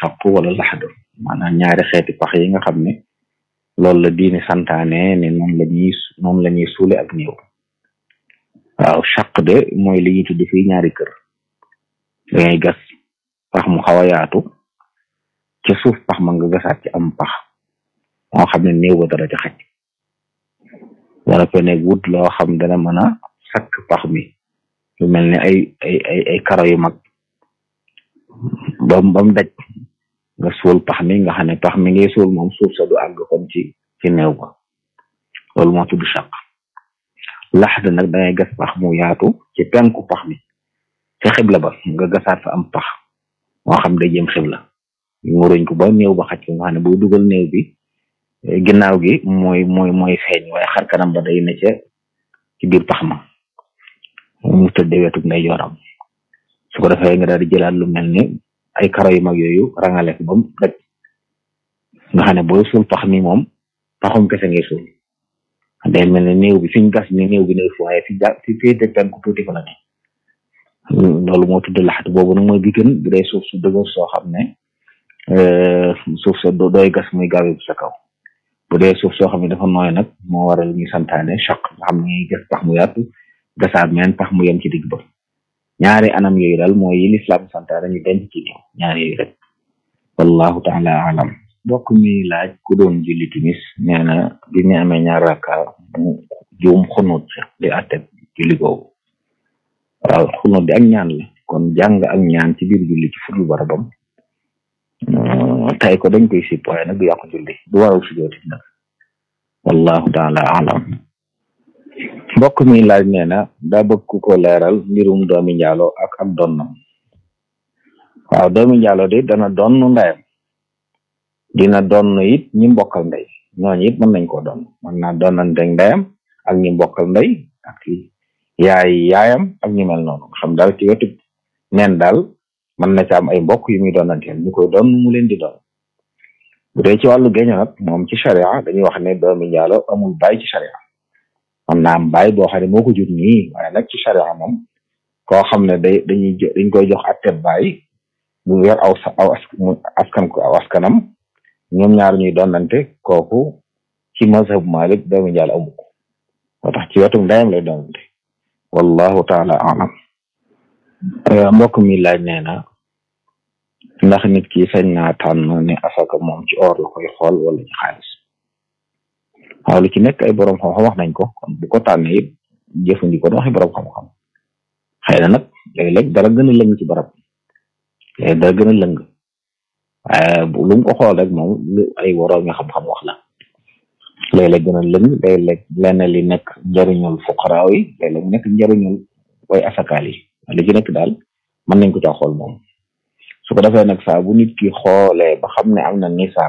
saq wala laxdu maanaam ñaari xeeti pax yi nga xam ne loolu la diini santaane ne noonu la ñuy noonu la ñuy suule ak néew waaw saq de mooy li ñuy tudd fii ñaari kër dangay gas pax mu xaw a yaatu ca suuf pax ma nga gasaat ci am pax moo xam ne néew ba dara ci xaj wala ko nekk wut loo xam dana mën a sakk pax mi lu mel ne ay ay ay ay karo yu mag bam bam daj nga suul pax mi nga xam ne pax mi ngay suul moom suuf sa du àgg kon ci ci néew ba loolu moo tudd saq laxd nag dangay gas pax mu yaatu ci penku pax mi ci xibla ba nga gasaat fa am pax moo xam day jëm xibla muruñ ko ba néew ba xaj ko nga xam ne buy dugal néew bi ginnaaw gi mooy mooy mooy feeñ waaye xar kanam ba day ne ca ci biir pax ma mu tëddee wetu nday jooram su ko defee nga daal di jëlaat lu mel ni ay karo yu mag yooyu rangale ko ba mu daj nga xam ne booy suul pax mi moom paxum kese ngay suul day mel ne néew bi fiñ gas ni néew bi ne fu waaye fi ja fi féete penku tuuti fa la ne loolu moo tudd laxat boobu nag mooy bi gën bu dee suuf su dëgër soo xam ne suuf sa dooy gas muy gaawe bu sa kaw bu dee suuf soo xam ne dafa nooy nag moo waral ñuy santaane choc nga xam ne gas pax mu yaatu gasaat meen pax mu yem ci digg ba ñaari anam yooyu daal mooy yi lislaam santaane ñu denc ci néew ñaari yooyu rek wallahu taala alam mbokk mi laaj ku doon julli timis nee na bi ñu amee ñaar raka mu juum xunut di atte julli googu waaw xunut di ak ñaan la kon jàng ak ñaan ci biir julli ci fudul barabam tay ko dañ koy sipp waaye nag du yàqu julli du waral sujooti nag wallahu taala alam mbokk mi laaj nee na daa bëgg ku ko leeral mbirum doomi njaalo ak ak donnam waaw doomi njaalo de dana donn ndeyam dina donn it ñi mbokkal ndey ñooñu it mën nañ koo donn mën naa donnante ndeyam ak ñi mbokkal ndey ak yaay yaayam ak ñu mel noonu xam daal ci wetu neen daal mën na ci am ay mbokk yu muy doonanteel ñu koy doon mu leen di doon bu dee ci wàllu géño nag moom ci charia dañuy wax ne doomi njaalo amul baay ci charia am na am baay boo xam ne moo ko jur nii waaye nag ci charia moom koo xam ne day dañuy dañ koy jox atteb baay bu yor aw aw askan ko aw askanam ñoom ñaar ñuy doonante kooku ci mazhab Malik doomi njaalo amu ko moo tax ci wetu ndeyam lay doonante wallahu taala alam mbokk mi laaj nee na ndax nit ki sañ naa tànn ne asaka moom ci or la koy xool wala ci xaalis waaw lu ci nekk ay borom xam-xam wax nañ ko kon bu ko tànnee it jëfandikoo na waxi borom xam-xam xëy na nag léeg-léeg dara gën a lëng ci barab léeg dara gën a lëng waaye lu mu ko xool rek moom lu ay borom xam-xam wax la léeg-léeg gën a lëng léeg-léeg lenn li nekk njëriñul fuqaraaw yi léeg-léeg mu nekk njëriñul way asakaal yi li ci nekk daal mën nañ ko caa xool moom su ko defee nag saa bu nit ki xoolee ba xam ne am na nisaab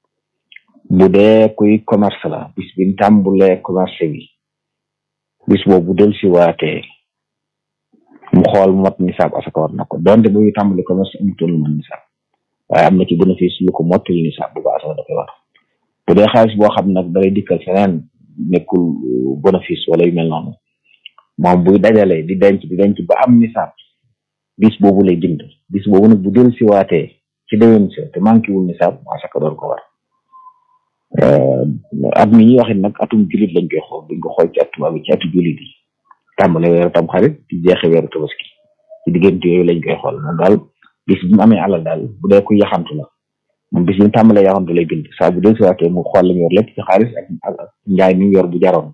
bu dee kuy commerce la bis bi tàmbulee commerce bi bis boobu del si waatee mu xool mot nisaab asaka war na ko donte bu tàmbule commerce amutoon lu mën nisaab waaye am na ci bénéfice yu ko mottali nisaab bu ba asaka da koy war bu dee xaalis boo xam nag dalay dikkal feneen nekkul bénéfice wala yu mel noonu moom buy dajale di denc di denc ba am nisaab bis boobu lay jënd bis boobu nag bu del si waatee ci déwén sa te manqué wul nisaab asaka door ko war at mi ñuy waxit nag atum julit lañ koy xool duñ ko xool ci atu bi ci atu julit yi tàmbale weeru tam xarit di jeexe weeru tabaski ci diggante yooyu lañ koy xool moom daal bis bi mu amee alal daal bu dee ku yaxantu la moom bis bi mu tàmbalee yaxantu lay bind saa bu del si waatee mu xool lañu yor lépp ci xaalis ak ak njaay mi yor bu jaroon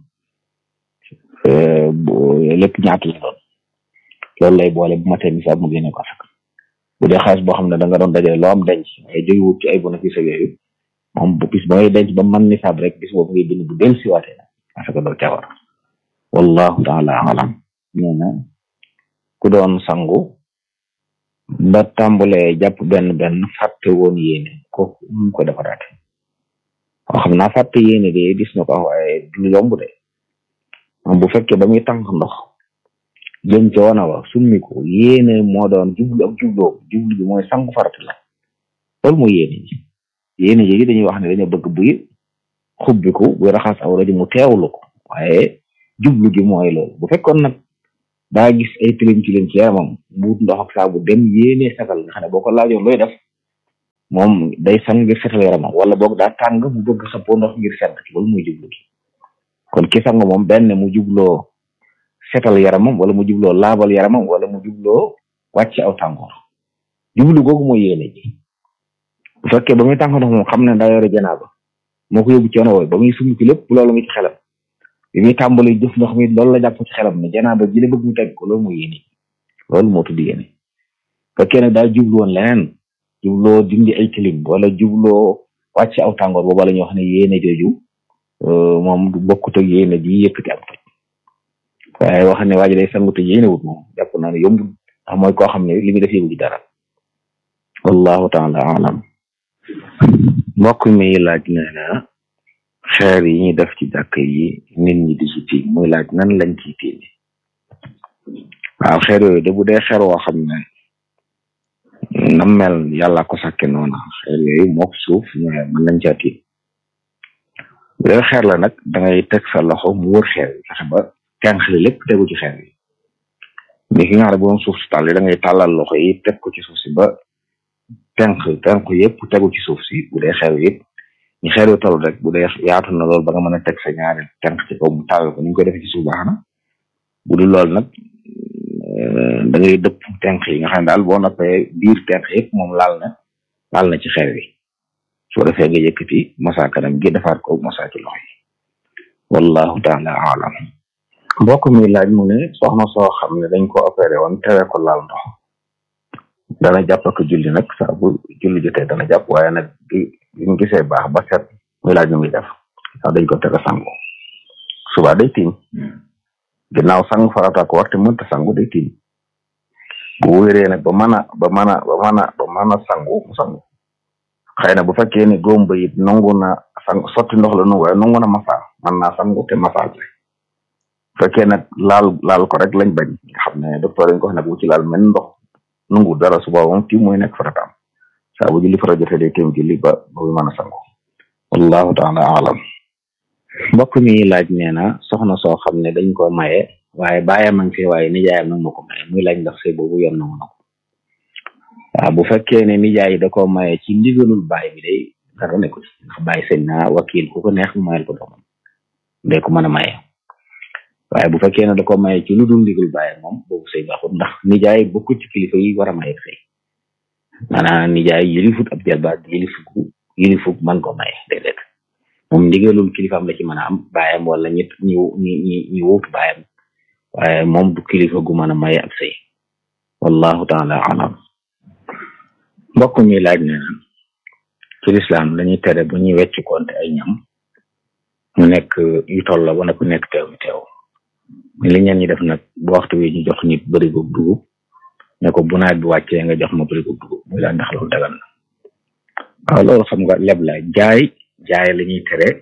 lépp ñaata la doon loolu lay boole bu matee nisaab mu génne ko asaka bu dee xaalis boo xam ne da nga doon dajale loo am denc waaye jógewut ci ay bénéfice yooyu moom bu bis ba ngay denc ba man nisaab rek bis boobu ngay bind bu del si waatee nag asaka doo ca war wallahu taala alam nee na ku doon sangu ba tàmbalee jàpp benn benn fàtte woon yéene ko mu ko defaraate waaw xam naa fàtte yéene de gis na ko waaye du yomb de moom bu fekkee ba muy tànk ndox jëm ca wana wa summi ko yéene moo doon jublu ak jubloo jublu bi mooy sangu farata la loolu mooy yéene ji yéene ji dañuy wax ne dañoo bëgg buy xubbiku buy raxas awra ji mu teewlu ko waaye jublu gi mooy loolu bu fekkoon nag daa gis ay tilim tilim ci yaramam buut ndox ak saabu dem yéene sagal nga xam ne boo ko laajoon looy def moom day sang ngir setal yaramam wala boog daa tàng mu bëgg xëppoo ndox ngir sedd loolu muy jublu gi kon ki sang moom benn mu jubloo setal yaramam wala mu jubloo laabal yaramam wala mu jubloo wàcc aw tàngoor jublu googu mooy yéene ji bu fekkee ba muy tànk ndox moom xam ne daa yore janaaba moo ko yóbbu ci yoon woowu ba muy sumb ci lépp loolu ngi ci xelam bi muy tàmbali jëf ndox mi loolu la jàpp ci xelam ne janaaba ji la bëgg mu teg ko loolu mooy yéene loolu moo tudd yéene fekkee nag daa jublu woon leneen jubloo dindi ay tilim wala jubloo wàcc aw tàngoor boobu la ñuy wax ne yéene jooju moom du bokkut ak yéene ji yëkkati am toj waaye wax ne waa ji day sangu te yéene wut moom jàpp naa ne yombul ndax mooy koo xam ne li muy def yëgu ci dara wallahu taala alam mbokk mi laaj nee na xeer yi ñuy def ci jàkk yi nit ñi di ci tiim muy laaj nan lañ ciy tiimi waaw xeer yooyu de bu dee xeer woo xam ne na mel yàlla ko sàkke noona xeer yooyu mook suuf ñooy mën nañ caa tiim bu dee xeer la nag da ngay teg sa loxo mu wër xeer yi fexe ba tenq li lépp tegu ci xeer yi mais ki nga xam ne bu doon suuf si tàll da ngay tàllal loxo yi teg ko ci suuf si ba tenq tenq yëpp tegu ci suuf si bu dee xeer yëpp ñu xeer yu toll rek bu dee yaatu na lool ba nga mën a teg sa ñaari tenq ci kaw mu tàll ko ni ñu koy defee ci suuf baax na bu dul lool nag da ngay dëpp tenq yi nga xam ne daal boo noppee biir tenq yëpp moom laal na laal na ci xeer wi soo defee nga yëkkati masa kanam gi defaat ko masa ci loxo yi wallahu taala alam mbokk mi laaj mu ne soxna soo xam ne dañ ko opéré woon tere ko laal ndox dana jàpp ak julli nag saa bu julli jotee dana jàpp waaye nag bi bi mu gisee baax ba set muy laaj nu muy def sax dañ ko tere sangu suba day tiim ginnaaw sangu farata ko war te mënta sangu day tiim bu wéree nag ba mën a ba mën a ba mën a ba mën a sangu mu sangu xëy na bu fekkee ne góom ba it nangu na sang sotti ndox la nangu waaye nangu na masa mën naa sangu te masa bu fekkee nag laal laal ko rek lañ bañ nga xam ne docteur dañ ko wax nag bu ci laal men ndox nangu dara suba moom tiim mooy nekk farataam saa bu julli fara jotee day tiim julli ba ba muy mën a sangu wallahu taala alam mbokk mi laaj nee na soxna soo xam ne dañ ko maye waaye baayam a ngi fi waaye nijaayam nag moo ko maye muy laaj ndax sëy boobu yoon nangu na ko waaw bu fekkee ne nijaay da ko maye ci ndigalul baay bi day dara nekku ci ndax baay sëñ na wakil ku ko neex mu mayel ko doomam day ko mën a maye waaye bu fekkee ne da ko maye ci lu dul ndigal baay moom boobu sëy baaxut ndax nijaay bokkul ci kilifa yi war a maye sëy maanaam nijaay yilifut ab jalbaat yilifu yilifut man ko maye déedéet moom ndigalul kilifaam la ci mën a am baayam wala ñit ñi ñi ñi ñi wuutu baayam waaye moom du kilifa gu mën a maye ab sëy wallahu taala alam mbokk mi laaj ne na ci lislaam dañuy tere bu ñuy wecc konte ay ñam mu nekk yu toll la wala ku nekk teew mi teew li ñeen ñi def nag bu waxtu wi ñu jox nit bërigo dugub ne ko bu nawet bi wàccee nga jox ma bërigo dugub muy laa ndax loolu dagal na waaw loolu xam nga leb la jaay jaay la ñuy tere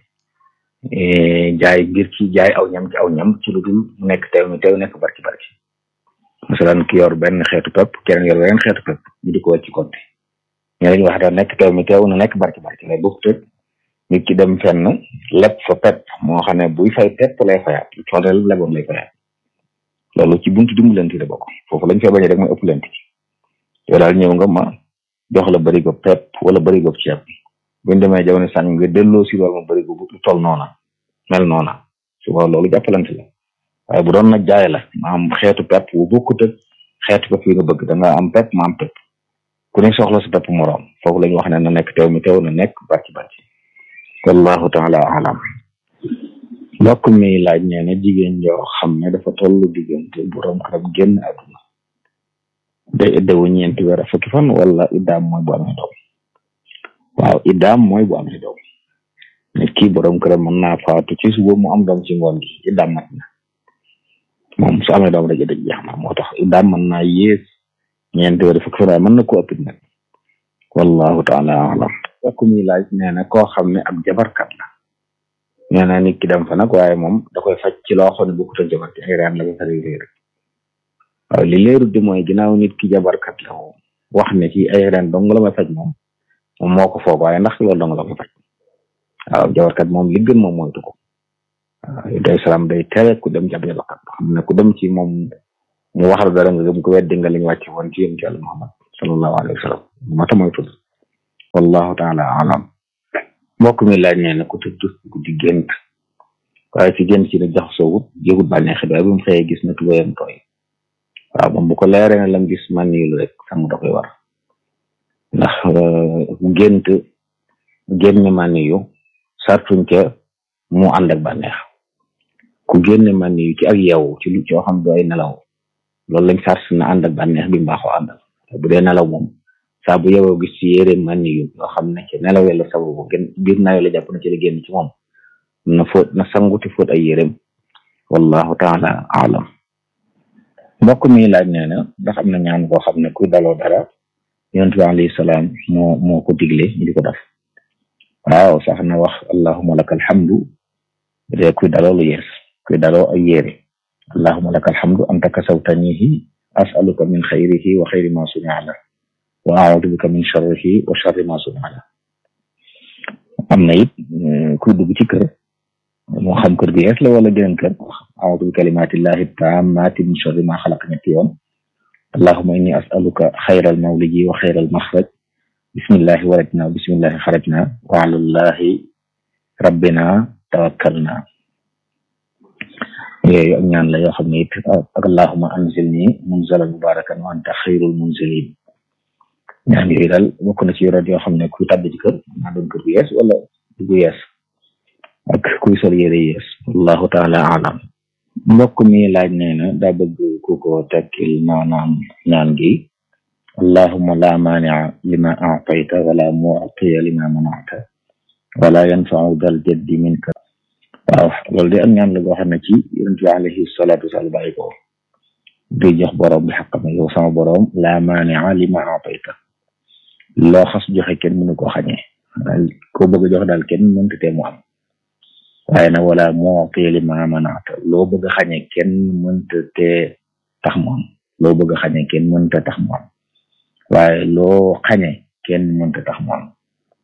jaay ngir ci jaay aw ñam ci aw ñam ci lu dul mu nekk teew mi teew nekk barki barki masalan ki yor benn xeetu pepp keneen yor beneen xeetu pepp ñu di ko wàcc konte ñe lañu wax daal nekk teew mi teew na nekk barki barki lay bokk tëg nit ki dem fenn leb fa pepp moo xam ne buy fay pepp lay fayaat lu toll rek leboon lay fayaat loolu ci buntu dimbalante la bokk foofu lañ fay bañee rek mooy ëppalante ci yow daal ñëw nga ma jox la bërigo pepp wala bërigo ceeb buñ demee jamono sànq nga delloo si loolu ma bërigo bu toll noona mel noona suba loolu jàppalante la waaye bu doon nag jaay la ma am xeetu pepp bu bokkut ak xeetu pepp yi nga bëgg da nga am pepp ma am pepp ku ne soxla sa pepp moroom foofu la ñu wax ne na nekk teew mi teew na nekk bàcc bàcc wallahu taala alam mbokk mi laaj nee na jigéen joo xam ne dafa tollu diggante borom këram génn àdduna day iddawu ñeenti weer fukki fan wala iddaam mooy bu amee doom waaw iddaam mooy bu amee doom nit ki borom këram mën naa faatu ci suba mu am doom ci ngoon gi iddaam mat na moom su amee doom rek idda jeex na moo tax iddaam mën naa yées ñeenti weer fukki fan waaye mën na ko ëppit nag wallahu taala alam mbokk mi laaj nee na koo xam ne ab jabarkat la nee na nit ki dem fa nag waaye moom da koy faj ci loo xam ne bokkut ak jabar ci ay reen la ko fari réer waaw li leerut di mooy ginnaaw nit ki jabarkat la moom wax ne ci ay reen dong la may faj moom moom moo ko foog waaye ndax loolu dong la koy faj waaw jabarkat moom li gën moom moytu ko waaw day salaam day tere ku dem ci ab jabarkat xam ne ku dem ci moom mu wax la dara nga gëm ko weddi nga li ñu wàcce woon ci yéen ci yàlla Muhammad sallallahu alayhi wa sallam moo tax moytu wallahu taala alam mbokk mi laaj nee na ku tëdd guddi gént waaye ci gént ci ne jaxasoowut jégut bànneexi waaye bu mu xëyee gis na tubayam tooy waaw moom bu ko leeree ne lam gis man niilu rek sang da koy war ndax gént génne man yu sartuñ ca mu ànd ak bànneex ku génne man yu ci ak yow ci lu coo xam du ay nelaw loolu lañ sart na ànd ak bànneex bi mbaaxoo àndal bu dee nelaw moom saa bu yowoo gis ci yére man yu yoo xam ne ci nelaw la sababu gën biir naayo la jàpp na ci la génn ci moom na fóot na sanguti fóot ay yérem wallahu taala alam mbokk mi laaj nee na ndax am na ñaan koo xam ne kuy daloo dara yonent bi alayhi salaam moo moo ko digle ñu di ko def waaw sax na wax allahuma laka alhamdu de kuy daloo lu yees kuy daloo ay yére allahuma laka alhamdu anta kasawtanihi asaluka min xayrihi wa xayri ma sunia la wa audu bika min sharrihi wa sharri ma sunia la am na it kuy dugg ci kër moo xam kër gi yees la wala geneen kër audu bi kalimatillahi tammati min sharri ma xalaq ñetti yoon allahuma inni asaluka xayral mawliji wa xayral maxraj bismillahi walajna bismillahi xarajna wa alallahi rabbina tawakkalna yooyu ak ñaan la yoo xam ne it ak allahuma anzilni munzalan mubarakan wa anta xayrul munzilin ñaan yooyu daal bokk na ci yoroon yoo xam ne kuy tàbbi ci kër naa doon kër gu yees wala gu yees ak kuy sol yére yees wallahu taala alam mbokk mi laaj nee na daa bëgg ku ko tekkil maanaam ñaan gi allahuma la maania lima aatayta wala muatiya lima manata wala yanfau dal jaddi minka waaw loolu de ak ñaan la goo xam ne ci yonent bi alayhi salatu wasalaam bàyyi ko di jox boroom bi xaqama yow sama boroom la maania lima aatayta loo xas joxe kenn mënu koo xañee ko bëgg a jox daal kenn mënta tee mu am waaye nag wala mu'ti lima manata loo bëgg a xañe kenn mënta tee tax mu am loo bëgg a xañe kenn mënta tax mu am waaye loo xañe kenn mënta tax mu am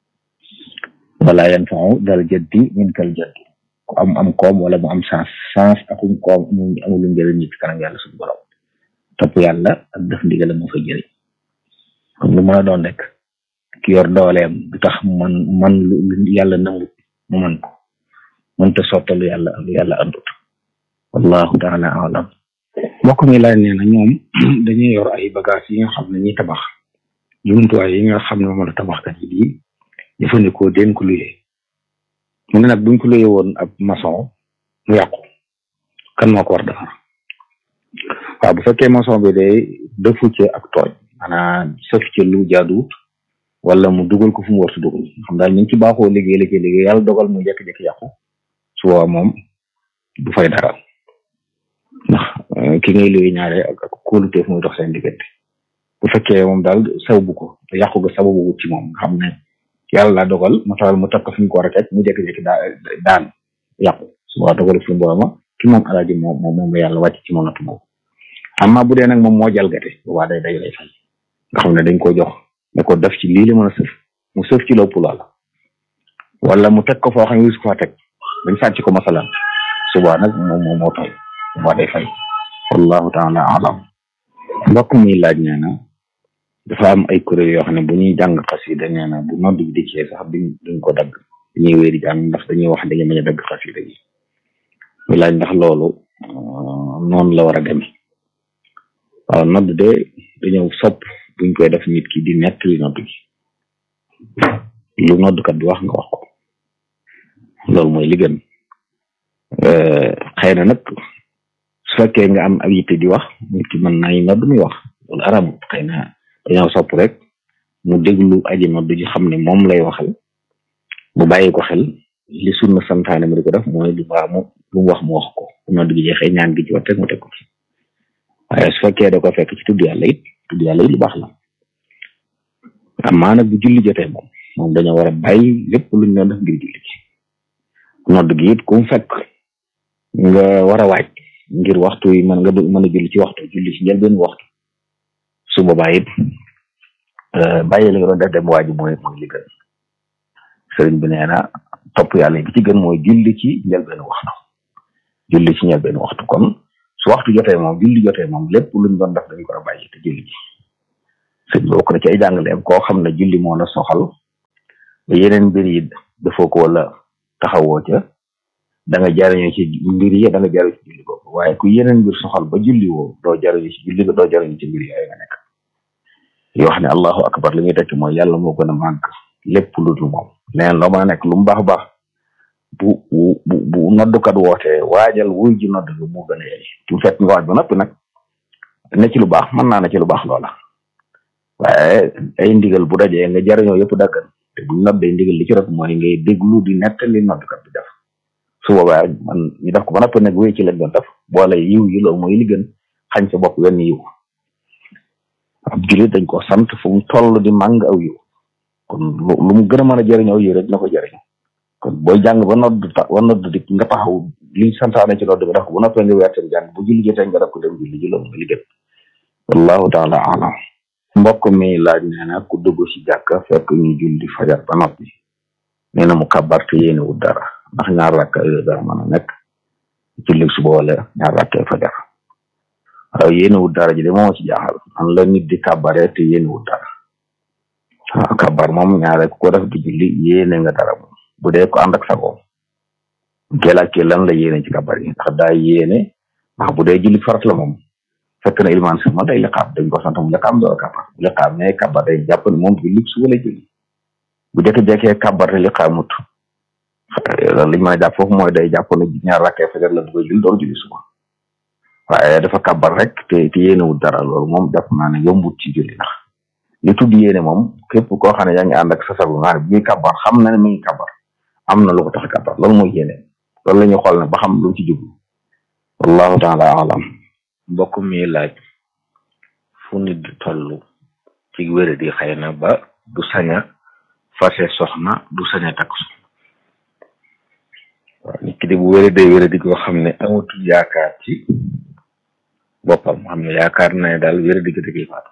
wala yanfa'u dal jaddi minkal jaddi ku am am koom wala mu am chance chance akum koom amul lu njëriñ nit kanam yàlla suñu borom topp yàlla ak def ndigal moo fay jëriñ comme lu mën a doon rek ki yor dooleem du tax man man lu yàlla nangut mu man ko mënta sottalu yàlla lu yàlla andut wallahu taala alam mbokk mi laaj nee na ñoom dañuy yor ay bagage yi nga xam ne ñi tabax jumtuwaay yi nga xam ne moom la tabaxkat yi di jëfandikoo den ko luyee mu ne nag buñ ko luyee woon ab maçon mu yàqu kan moo ko war defar waaw bu fekkee maçon bi day defu ci ak tooñ maanaam sëf ci lu jaaduwut wala mu dugal ko fu mu war su dugal xam daal niñ ci baaxoo liggéey liggéey liggéey yàlla dogal mu jékki-jékki yàqu su boobaa moom du fay dara ndax ki ngay luy ñaare ak ak kóoluteef muy dox seen diggante bu fekkee moom daal sababu ko te yàqu ga sababu wut ci moom nga xam ne yàlla laa dogal matal mu takk fi ñu ko war a teg mu jékki-jékki daa daan yàqu su boobaa dogal fi mu boobaa ki moom alaaji moom moom moom la yàlla wàcc ci moom natu boobu amma bu dee nag moom moo jalgate boobaa day day lay fay nga xam ne dañ ko jox ne ko def ci lii la mën a sëf mu sëf ci lopp loola wala mu teg ko foo xam ne wis ko fa teg dañ sàcc ko masalan suba nag moom moom moo tooy suba day fay wallahu taala alam mbokk mi laaj nee na dafa am ay kuréel yoo xam ne bu ñuy jàng xasida nee na bu nodd bi dikkee sax duñ duñ ko dagg dañuy wéeri jàng ndax dañuy wax dañuy mën a dagg xasida gi ñu laaj ndax loolu noonu la war a demee waaw nodd de dañoo sopp buñ koy def nit ki di nettali nodd gi lu noddkat bi wax nga wax ko loolu mooy li gën xëy na nag su fekkee nga am ab yitte di wax nit ki mën nañ nodd muy wax loolu aramut xëy na dañoo sopp rek mu déglu aji nodd ji xam ne moom lay waxal mu bàyyi ko xel li sunna santaane mu di ko def mooy lu baax mu lu mu wax mu wax ko bu nodd gi jeexee ñaan gi ci wat rek mu teg ko ci waaye su fekkee da ko fekk ci tudd yàlla it tudd yàlla it lu baax la amaa nag bu julli jotee moom moom dañoo war a bàyyi lépp luñ doon def ngir julli ci nodd gi it ku mu fekk nga war a waaj ngir waxtu yi mën nga mën a julli ci waxtu julli ci njëlbeen waxtu su boobaa it bàyyi la nga doon def dem waaj mooy mooy li gën sëriñ bi nee na topp yàlla bi ci gën mooy julli ci njëlbeen waxtu julli ci njëlbeen waxtu kon su waxtu jotee moom julli jotee moom lépp luñ doon def dañ ko war a bàyyi te julli ci sëñ bi bokk na ci ay jàngaleem koo xam ne julli moo la soxal yeneen mbir yi defoo ko wala taxawoo ca da nga jariñoo ci mbir yi da nga jariñu ci julli boobu waaye ku yeneen mbir soxal ba julli woo doo jariñu ci julli doo jariñu ci mbir yooyu nga nekk yoo xam ne allahu akbar li muy tekki mooy yàlla moo gën a màgg lépp lu dul moom leneen loo mën a nekk lu mu baax baax bu bu bu noddukat wootee waajal wuy ji nodd gi mu gën a yey tu fekk nga waaj ba noppi nag ne ci lu baax mën naa ne ci lu baax loola waaye ay ndigal bu dajee nga jariñoo yëpp daggan te bu noddee ndigal li ci rek mooy ngay déglu di nettali noddukat bi def su boobaa man ñu def ko ba noppi nag wéy ci lañ doon def boole yiw yi loolu mooy li gën xañ sa bopp wenn yiw ab julit dañ ko sant fu mu toll di màng aw yiw kon lu mu gën a mën a jëriñ aw yiw rek na ko jëriñ kon booy jàng ba nodd ta ba nodd di nga taxaw liñ santaane ci nodd bi def ko bu noppee nga weertem jàng bu julli jotee nga def ko dem julli ji loolu nga li gën wallahu taala alam mbokk mi laaj nee na ku dugg ci jàkka fekk ñu julli fajar ba noppi nee na mu kabar te yéene wut dara ndax ñaar rakka yooyu dara mën a nekk julli suba wala ñaar rakkay fajar waaw yéene wut dara ji de moo ci jaaxal man la nit di kabare te yéene wut dara waaw kabar moom ñaare ku ko def di julli yéene nga dara moom bu dee ko ànd ak sagoom gelakee lan la yéene ci kabar yi ndax daa yéene ndax bu dee julli farat la moom fekk na ilmaan sama day liqaam dañ ko sant mu liqaam door a kabar bu liqaam ne kabar day jàpp ne moom julli suba lay julli bu jekki-jekkee kabar te liqaamut loolu liñ mën a jàpp foofu mooy day jàpp ne ñaar rakkee fajar la bëgg a julli door julli suba waaye dafa kabar rek te te yéenewul dara loolu moom jàpp naa ne yombut ci julli ndax li tudd yéene moom képp koo xam ne yaa ngi ànd ak sa sago nga xam ne bi muy kabar xam na ne mi ngi kabar am na lu ko tax a kabar loolu mooy yéene loolu la ñuy xool ne ba xam lu ci jublu wallahu taala alam mbokk mi laaj fu nit di toll ci wér di xëy na ba du saña fase soxna du saña takk soxna waaw nit ki di bu wéri day wéri di koo xam ne amatul yaakaar ci boppam xam ne yaakaar na ne daal wéri di ko dëgg faatu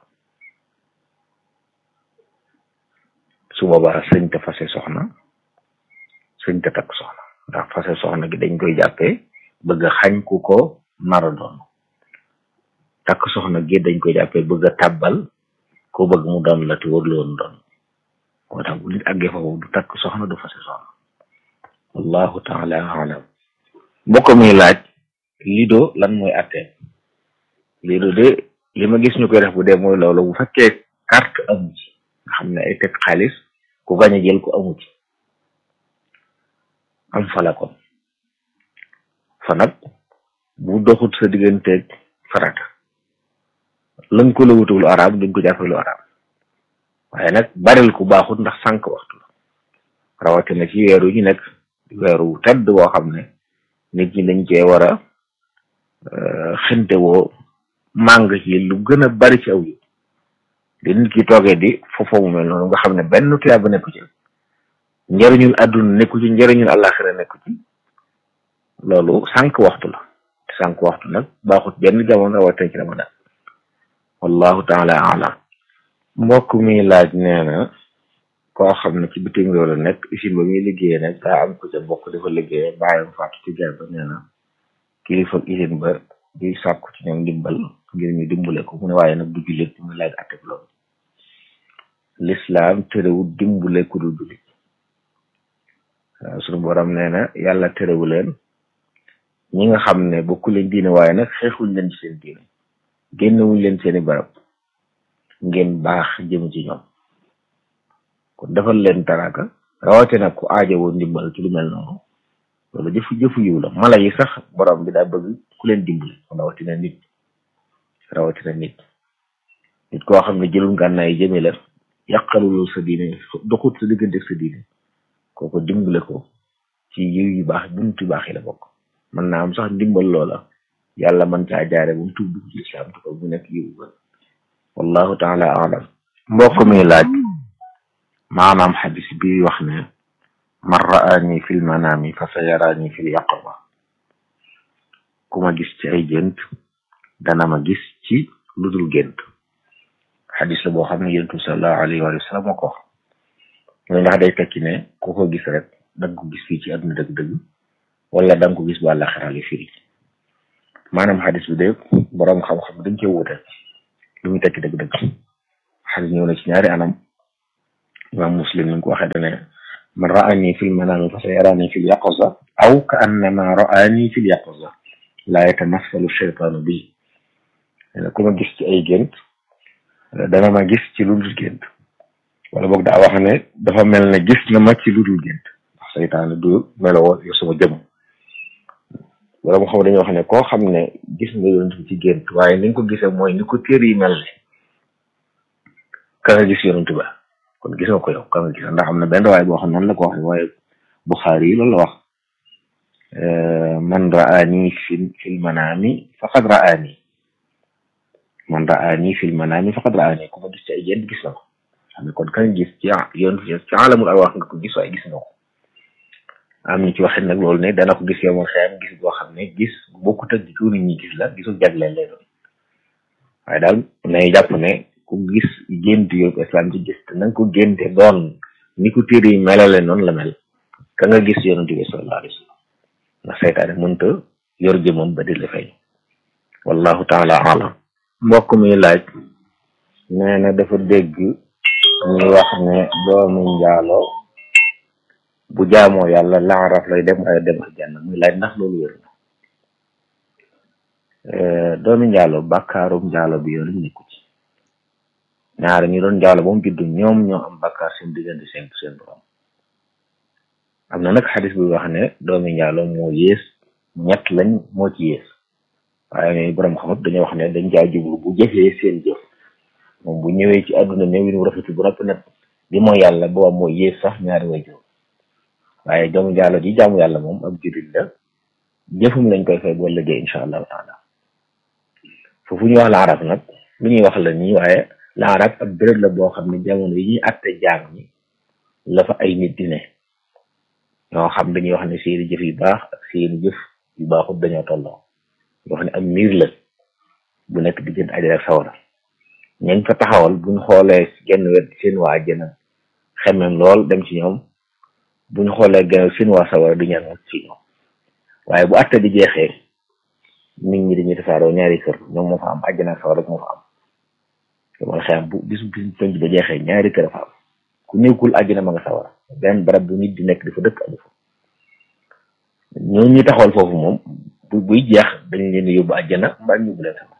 su boobaa sëñ te fase soxna sëñ te takk soxna ndax fase soxna gi dañ koy jàppee bëgg a xañ ku ko nara doon takk soxna gi dañ koy jàppee bëgg a tàbbal ko bëgg mu doon la te warul woon doon moo tax bu nit àggee foofu du takk soxna du fase soxna wallahu taala alam mbokk mi laaj lido lan mooy attee lido de li ma gis ñu koy def bu dee mooy loolu bu fekkee carte amu ci nga xam ne ay teg xaalis ku gañ a jël ko amu ci am fala kon fa nag bu doxut sa digganteeg farata lëng ko la wutul arab duñ ko jàppee lu arab waaye nag baril ku baaxut ndax sànq waxtu la rawatina ci weeru ñu nekk weeru tedd boo xam ne nit ñi dañ cee war a xinte woo màng ci lu gën a bari ci aw yi di nit ki toogee di foofu mu mel noonu nga xam ne benn tuyaa ba nekku ci njëriñul àdduna nekku ci njëriñul àllaaxira nekku ci loolu sànq waxtu la te sànq waxtu nag baaxut benn jamono rawatina ci ramadan wallahu taala alam mbokk mi laaj nee na koo xam ne ci bitim réew la nekk usine ba muy liggéeyee nag daa am ko ca bokk dafa liggéeyee bàyyam faatu ci ger ba nee na kilifa usine ba di sàkku ci ñoom dimbal ngir ñu dimbale ko mu ne waaye nag du jullit muy laaj atteb loolu lislaam terewul dimbale ku du jullit sunu borom nee na yàlla terewu leen ñi nga xam ne bokku leen diine waaye nag xeexuñ leen ci seen diine génnewuñ leen seeni barab ngeen baax jëm ci ñoom kon defal leen taraka rawate nag ku aajowoo ndimbal ci lu mel noonu loolu jëfu jëfu yiw la mala yi sax borom bi daa bëgg ku leen dimbali rawatina nit rawatina nit nit koo xam ne jëlul ngànnaay jëme la yàqalulul sa diine doxut sa diggante sa diine kooko dimbale ko ci yiw yu baax buntu yu baax yi la bokk mën naa am sax ndimbal loola yàlla mën caa jaare bu mu tuub dugg ci lislaam te ko bu nekk yiw ba wallahu taala alam mbokk mi laaj maanaam xadis bi wax ne man raani fil manami fa sa yaraani fil yaqaba ku ma gis ci ay gént dana ma gis ci lu dul gént xadis la boo xam ne yonent bi sallallahu alayhi wa sallam moo ko wax mooy ndax day tekki ne ku ko gis rek da nga ko gis fii ci àdduna dëgg-dëgg wala da nga ko gis ba àllaxira li firi maanaam xadis bi de boroom xam-xam dañ cee wute lu muy tekki dëgg-dëgg xadis ñëw na ci ñaari anam imam muslim ni ko waxee dane man raani fil manaami fa sayaraani fil yaqaza aw ka annama raani fil yaqaza laa yatamassalu cheytaanu bi ku ma gis ci ay gént dana ma gis ci lu dul gént wala boog daa wax ne dafa mel ne gis na ma ci lu dul gént ndax seytaane du meloo yo sama jëm wala moo xam dañuy wax ne koo xam ne gis nga yonent bi ci gént waaye ni nga ko gisee mooy ni ko téer yi mel ne ka nga gis yonent ba kon gis nga ko yow ka nga gis ndax am na benn waaye boo xam noonu la ko waxee waaye Buxaari yi loolu la wax man raani fi fil manaami faqad raani man raani fil manaami faqad raani ku ma gis ci ay gént gis na ko xam ne kon ka nga gis ci yoon ci alamul arwaax nga ko gis waaye gis nga ko am ñu ci waxit nag loolu ne dana ko gis yow ma xeyam gis boo xam ne gis bokkut ak ku nit ñi gis la gisul jagleel lay doon waaye daal nay jàpp ne ku gis gént yóbbu islam ci gis te na nga ko génte doon ni ko téere yi melale noonu la mel ka nga gis yonent bi sallallahu alayhi wa sallam ndax seytaane mënta yor jëmam ba di la feeñ wallahu taala alam mbokk mi laaj nee na dafa dégg ñuy wax ne doomu njaaloo bu jaamoo yàlla laaraf lay dem waaye dem aljanna muy laaj ndax loolu wér na doomi njaalo bàkkaarum njaalo bi yoonu nekku ci ñaari ñu doon njaalo ba mu juddu ñoom ñoo am bàkkaar seen diggante seen seen borom am na nag xadis bi wax ne doomi njaalo moo yées ñett lañ moo ci yées waaye ne borom xamut dañoo wax ne dañ caa jublu bu jëfee seen jëf moom bu ñëwee ci àdduna ñëw yi rafetu bu noppi nag di mooy yàlla booba moo yées sax ñaari way jur waaye doomu njaalo ji jaamu yàlla moom ab jurit la jëfum lañ koy fay boo liggéey incha allahu taala foofu ñuy wax laarab nag lu ñuy wax la nii waaye laarab ab béréb la boo xam ne jamono yi ñuy atte jaam ñi la fa ay nit di ne ñoo xam dañuy wax ne seeni jëf yu baax ak seeni jëf yu baaxut dañoo tolloo yoo xam ne am miir la bu nekk diggante àjjana ak sawara ñañ fa taxawal buñ xoolee genn wet seen waa àjjana xemem lool dem ci ñoom buñ xoolee genn seen waa sawara du ñaan ci ñoom waaye bu atte di jeexee nit ñi dañuy tasaaroo ñaari kër ñoom moo fa am àjjana ak sawara rek moo fa am yomal xeyam bu bis bis penc ba jeexee ñaari kër fa am ku nekkul àjjana ma nga sawara benn barab bu nit di nekk dafa dëkk amu fa ñoo ñuy taxawal foofu moom bu buy jeex dañ leen yóbbu àjjana mbaa ñu yóbbu leen sama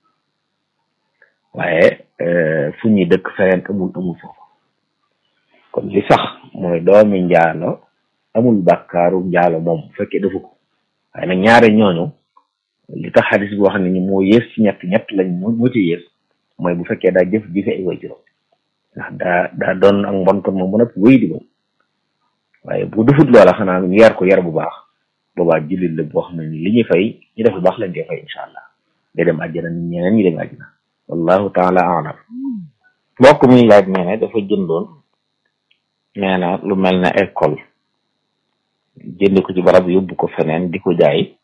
waaye fu ñuy dëkk feneen amul amul foofu kon li sax mooy doomi njaalo amul bàkkaaru njaalo moom bu fekkee defu ko waaye nag ñaare ñooñu li tax xadis bi wax ne ni moo yées ci ñett ñett lañ moo ci yées mooy bu fekkee daa jëf jëfe ay way juróom ndax daa daa doon ak mbon kon moom bu nag wéy di moom waaye bu defut loola xanaa ñu yar ko yar bu baax boobaa jullit la boo xam ne ni li ñuy fay ñu def lu baax lañ koy fay incha allah day dem àjjana nit ñeneen ñi dem àjjana wallahu taala alam mbokk mi laaj nee ne dafa jëndoon nee na lu mel ne école jënd ko ci barab yóbbu ko feneen di ko jaay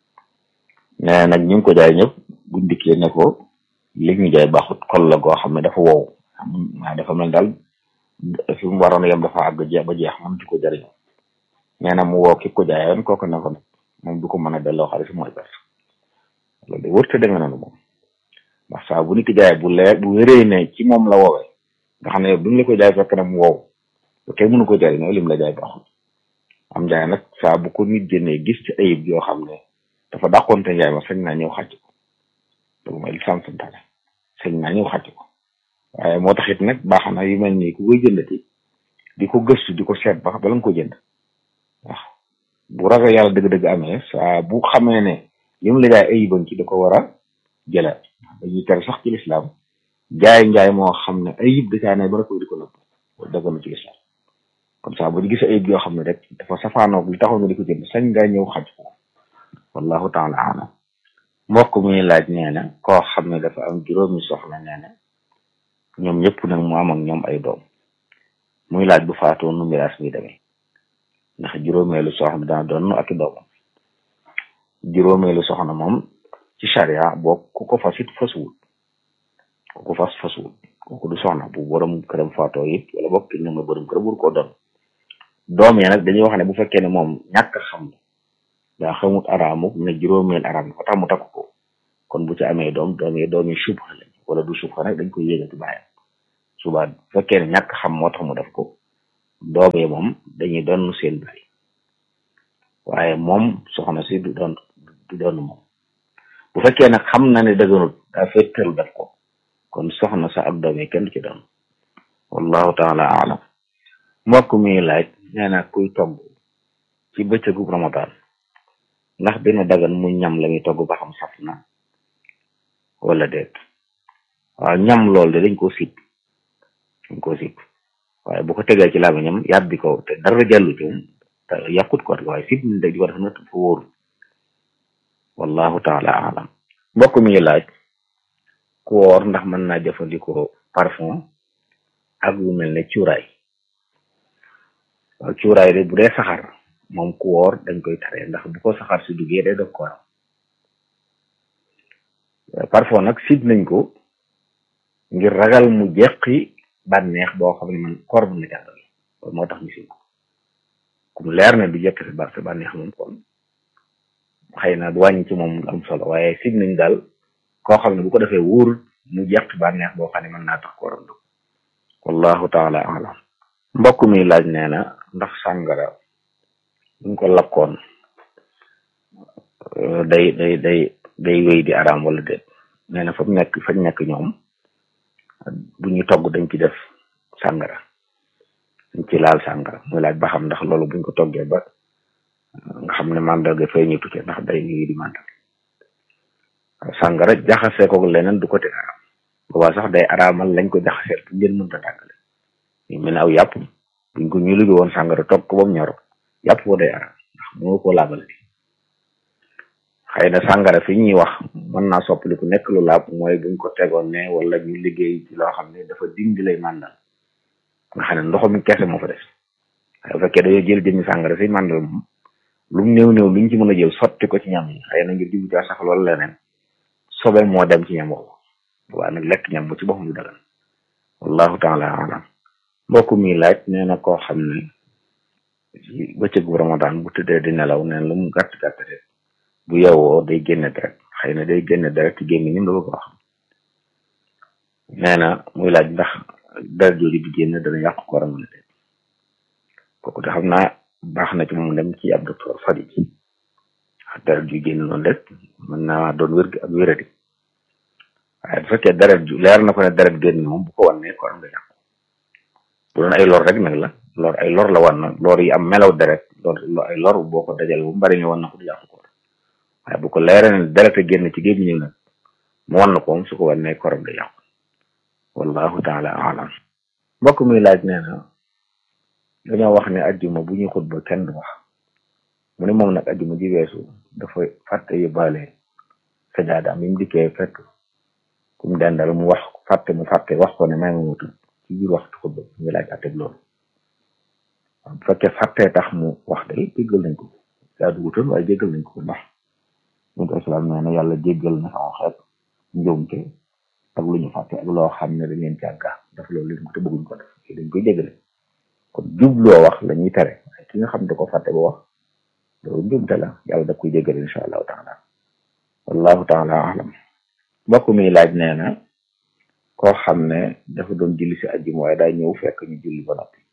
nee nag ñu ngi ko jaay ñëpp buñ dikkee ne ko li ñu jaay baaxut kol la goo xam ne dafa wow waaye dafa mel daal fi mu waroon a yem dafa àgg jeex ba jeex mënatu ko jëriñoo nee na mu woo ki ko jaayoon kooku ne ko nag moom du ko mën a delloo xaalis mooy perte loolu de wërte demee noonu moom ndax saa bu nit ki jaayee bu lee bu wéree ne ci moom la woowee nga xam ne yow bi mu la ko jaay fekk na mu wow bu kenn mënu ko jëriñoo lim la jaay baaxul am jaay nag saa bu ko nit génnee gis ci ayib yoo xam ne dafa dàqoonte njaay ma sañ naa ñëw xàcc ko loolu mooy li sant santaane sañ naa ñëw xàcc ko waaye moo tax it nag baax na yu mel nii ku koy jëndati di ko gëstu di ko seet ba bala nga ko jënd waaw bu ragal yàlla dëgg-dëgg amee saa bu xamee ne li mu la jaay ayiban ci da ko war a jëlaat dañuy tere sax ci lislaam jaay njaay moo xam ne ayib da caa ne ba ko di ko nëbb loolu dëgg na ci lislaam comme ça bu ñu gisee ayib yoo xam ne rek dafa safaanoog li taxoon nga di ko jënd sañ ngaa ñëw xaj ko wallahu taala alam mbokk mi laaj nee na koo xam ne dafa am juróomi soxna nee na ñoom ñëpp nag mu am ak ñoom ay doom muy laaj bu faatoo nu miraas mi demee ndax juróomeelu soxna dana doon ak i doomam juróomeelu soxna moom ci charia boo ku ko fas it fasuwul ku ko fas fasuwul kooku du soxna bu borom këram faatoo it wala bokk ki ñoom borom këram wur koo doon doom ya nag dañuy wax ne bu fekkee ne moom ñàkk xam la daa xamut araamu ne juróomeel araam dafa tax mu takk ko kon bu ci amee doom doom yi doom yi subha lañ wala du subha nag dañ koy yéegati bàyyam suba bu fekkee ne ñàkk xam moo tax mu def ko doom yi moom dañuy doon seen baay waaye moom soxna si du doon du doon moom bu fekkee nag xam na ne dëgganut daa féttalu def ko kon soxna sa ak doom yi kenn du ci doon wallahu taala alam mbokk mi laaj nee na kuy togg ci bëccëgu ramadan ndax dina dagan mu ñam la muy togg ba xam saf na wala déet waaw ñam lool de dañ koo sib dañ koo sib waaye bu ko tegee ci làmmiñam yàbbi ko te dara jàllu ci moom te yàqut ko waaye sib ni dag di ko def na fa wóoru wallahu taala alam mbokk mi laaj ku woor ndax mën naa jëfandikoo parfum ak lu mel ne cuuraay waaw cuuraay de bu dee saxar moom ku woor dañ koy tere ndax bu ko saxar si duggee day dog kooram parfum nag sib nañ ko ngir ragal mu jeqi bànneex boo xam ne man koor bu na jàndal loolu moo tax ñu sib ko kum leer ne du jeqi si bar sa bànneex moom kon xëy na du wàññi ci moom am solo waaye sib nañ daal koo xam ne bu ko defee wóorul mu jeqi bànneex boo xam ne mën naa tax kooram dug wallahu taala alam mbokk mi laaj nee na ndax sàngara buñ ko lakkoon day day day day wéy di araam wala déet nee na fa mu nekk fañ nekk ñoom bu ñu togg dañ ci def sàngara dañ ci laal sàngara muy laaj ba xam ndax loolu buñ ko toggee ba nga xam ne mandarga fay ñu tukkee ndax day wéy di mandal sàngara jaxasee ko leneen du ko te araam boobaa sax day araamal lañ ko jaxaseel bu ngeen mënta tàggale ñu mel ne aw yàpp buñ ko ñu liggéey woon sàngara togg ko ba mu ñor yàpp ko day araam ndax moo ko laabal bi xëy na sàngara fi ñuy wax mën naa soppali ku nekk lu laab mooy buñ ko tegoon ne wala ñu liggéey ci loo xam ne dafa dindi lay màndal nga xam ne ndoxam kese moo fa des waaye bu fekkee dañoo jël jëmmi sàngara fi màndal moom lu mu néew néew luñ ci mën a jël sotti ko ci ñam yi xëy na ngir jublu ci sax loolu leneen sobe moo dem ci ñam boobu waaye nag lekk ñam bu ci boppam du dagan wallahu taala alam mbokk mi laaj nee na koo xam ne ci bëccëgu ramadan bu tëddee di nelaw neen lu mu gàtt gàtt rek bu yeewoo day génne deret xëy na day génne deret ci gémmiñam la bëgg wax nee na muy laaj ndax deret jooju di génn dana yàqu kooram wala déet kooku de xam naa baax na ci moom dem ci ab docteur fadi ji deret ju génn noonu rek mën naa doon wér ak wéradi waaye bu fekkee deret ju leer na ko ne deret génn moom bu ko wannee kooram nga yàqu bu doon ay lor rek nag la lor ay lor la wan na lor yi am melaw deret lor ay lor boo ko dajal bu mbari ñu wan na ko du yàqu ko waaye bu ko leeree ne deret a génn ci gémmiñam nag mu wan na ko moom su ko wannee kooram nga yàqu wallahu taala alam mbokk muy laaj nee na dañoo wax ne ajjuma bu ñuy xutba kenn du wax mu ne moom nag ajjuma ji weesu dafa fàtte yóbbaale sajaada am yi mu dikkee fekk ku mu dendal mu wax fàtte mu fàtte wax ko ne may ma mutu ci biir waxtu xutba mu ngi laaj atteg loolu bu fekkee fàttee tax mu wax day jéggal nañ ko daa dugutoon waaye jéggal nañ ko ndax ñun ko islam nee na yàlla jéggal na sama xeet njuumte ak lu ñu fàtte ak loo xam ne dañ leen càgga daf loolu leen ko te bëgguñ ko def dañ koy jéggale kon jubloo wax la ñuy tere waaye ki nga xam ne ko fàtte ba wax loolu njuumte la yàlla da koy jéggale incha allahu taala wallahu taala alam mbokk mi laaj nee na koo xam ne dafa doon julli si ajjuma waaye daa ñëw fekk ñu julli ba noppi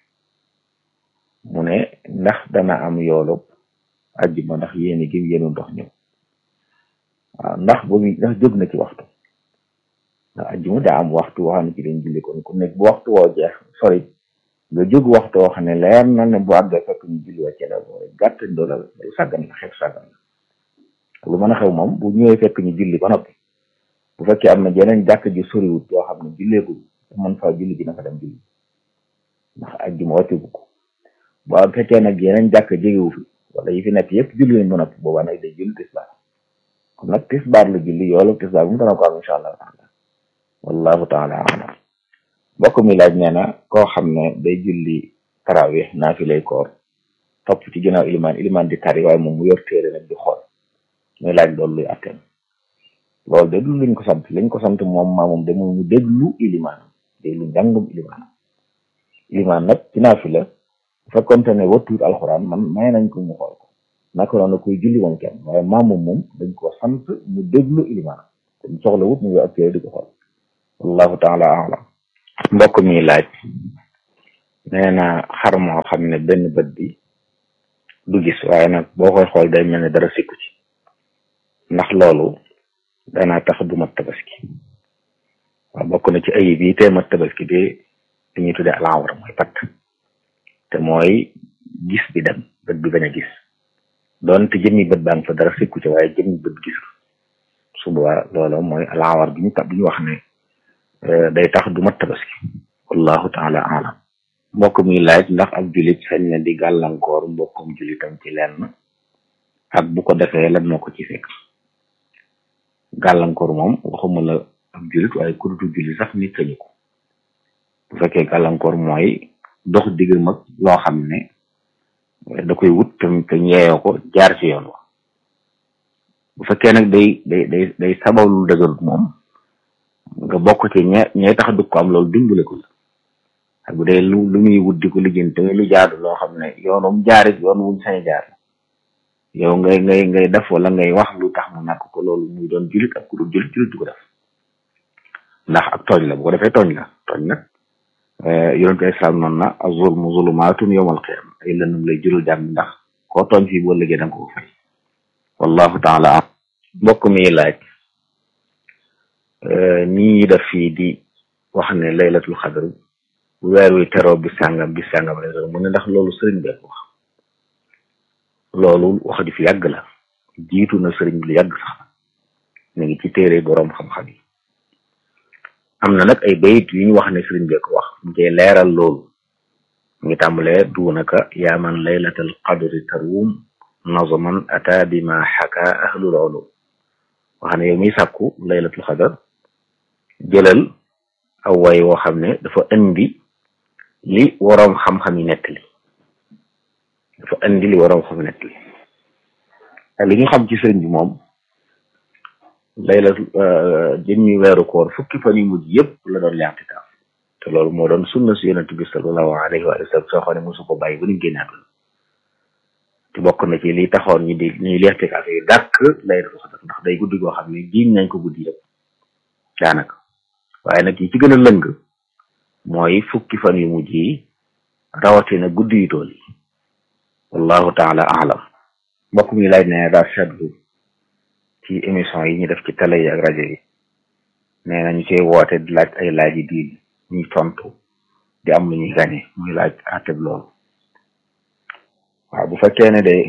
mu ne ndax dana am yoolu ajjuma ndax yéeni gi yéenu ndox ñëw waaw ndax boobu ndax jóg na ci waxtu ndax ajjuma daa am waxtu woo xam ne ci dañ julli kon ku nekk bu waxtu woo jeex sori nga jóg waxtu woo xam ne leer na ne bu àggee fekk ñu julli wàcce la mooy gàtt doolal lu sàggan la xeetu sàggan la lu mën a xew moom bu ñëwee fekk ñu julli ba noppi bu fekkee am na jeneen jàkk ji soriwut yoo xam ne julleegul mën faa julli ji na fa dem julli ndax ajjuma wàcceegu ko bu fekkee nag yeneen jàkk jegewu fi wala yi fi nekk yëpp julli nañ ba noppi boobaa nag day julli tisbaar kon nag tisbaar la julli yoolu tisbaar bu mu dana ko am incha allahu taala wallahu taala alam mbokk mi laaj nee na koo xam ne day julli tarawih naa fi lay koor topp ci ginnaaw ilimaan ilimaan di tari waaye moom mu yor téere nag di xool muy laaj loolu luy atteen loolu de du luñ ko sant liñ ko sant moom maa moom de moom mu déglu ilimaanam déglu njàngum ilimaanam ilimaan nag ci naa fi la bu fekkonte ne wattuut alxuraan man may nañ ko mu xool ko naka noonu koy julli moom kenn waaye maam moom moom dañ ko sant mu déglu ilimaanam kon soxla wut mu yor ak téere di ko xool wallahu taala alam mbokk mi laaj nee na xar moo xam ne benn bët bi du gis waaye nag boo koy xool day mel ne dara sikku ci ndax loolu danaa tax du mat tabaski waaw bokk na ci ayib yi tee mat tabaski bi li ñuy tuddee alawra mooy patt te mooy gis bi dem bët bi bañ a gis doonte jëmmi bët baa ngi fa dara sikku ci waaye jëmmi bët gisul su boobaa loolu mooy alawar bi ñu ta bi ñu wax ne day tax du mat tabaski wallahu taala alam mbokk mi laaj ndax ab julit sañ na di gàllankoor mbokkum julitam ci lenn ak bu ko defee lan moo ko ci fekk gàllankoor moom waxuma la ab julit waaye ku dutu julit sax nit sañu ko bu fekkee gàllankoor mooy dox diggam ak loo xam ne da koy wut te te yeeyoo ko jaar ci yoon wa bu fekkee nag day day day day sabab lu dëgërut moom nga bokk ci ñe ñee tax du ko am loolu dimbale ko la ak bu dee lu lu muy wut di ko lijjanti lu jaadu loo xam ne yoonum jaarit yoon wuñ sañ jaar yow ngay ngay ngay def wala ngay wax lu tax mu nàkk ko loolu muy doon julit ak ku dul julit julit du ko def ndax ak tooñ la bu ko defee tooñ la tooñ nag yonentu islam noonu na az-zulmu zulumaatun yawmal qiyaama ay lëndëm lay jural jàmm ndax koo tooñ fii boo liggéey da nga ko fay wallahu taala am mbokk mi laaj nii def fii di wax ne laylatul xadr bu weer wi teroo bi sàngam bi sàngam lay doon mu ne ndax loolu sëriñ bee ko wax loolu wax ju fi yàgg la jiitu na sëriñ bi lu yàgg sax mu ngi ci téere boroom xam-xam yi am na nag ay bayit yu ñu wax ne sëriñ bee ko wax mu koy leeral loolu mu ngi tàmbalee duunaka yaa man laylatal qadri taruum nazaman ata bi ma xaka ahlul ulum wax ne yow miy sàkku laylatul xadar jëlal aw way woo xam ne dafa indi li waroom xam-xam yi nettali dafa indi li waroom xam nettali ak li ñu xam ci sëriñ bi moom layla jëmmi weeru koor fukki fan yu mujj yëpp la doon li'tikaaf te loolu moo doon sunna si yonent bi sallallahu alayhi wa sallam soo xam ne mosu ko bàyyi ba ñu génn àdduna te bokk na ci li taxoon ñu di ñuy li'tikaaf yi dàkk laylatul xadar ndax day guddi goo xam ne jiiñ nañ ko guddi yëpp daanaka waaye nag yi ci gën a lëng mooy fukki fan yu mujj yi rawatina guddi yu tool yi wallahu taala alam mbokk mi laaj ne daa seetlu ci émission yi ñu def ci télé yi ak rajo yi nee na ñu koy woote di laaj ay laaj yi diin ñuy tontu di am lu ñuy gañe muy laaj àtteb loolu waaw bu fekkee ne de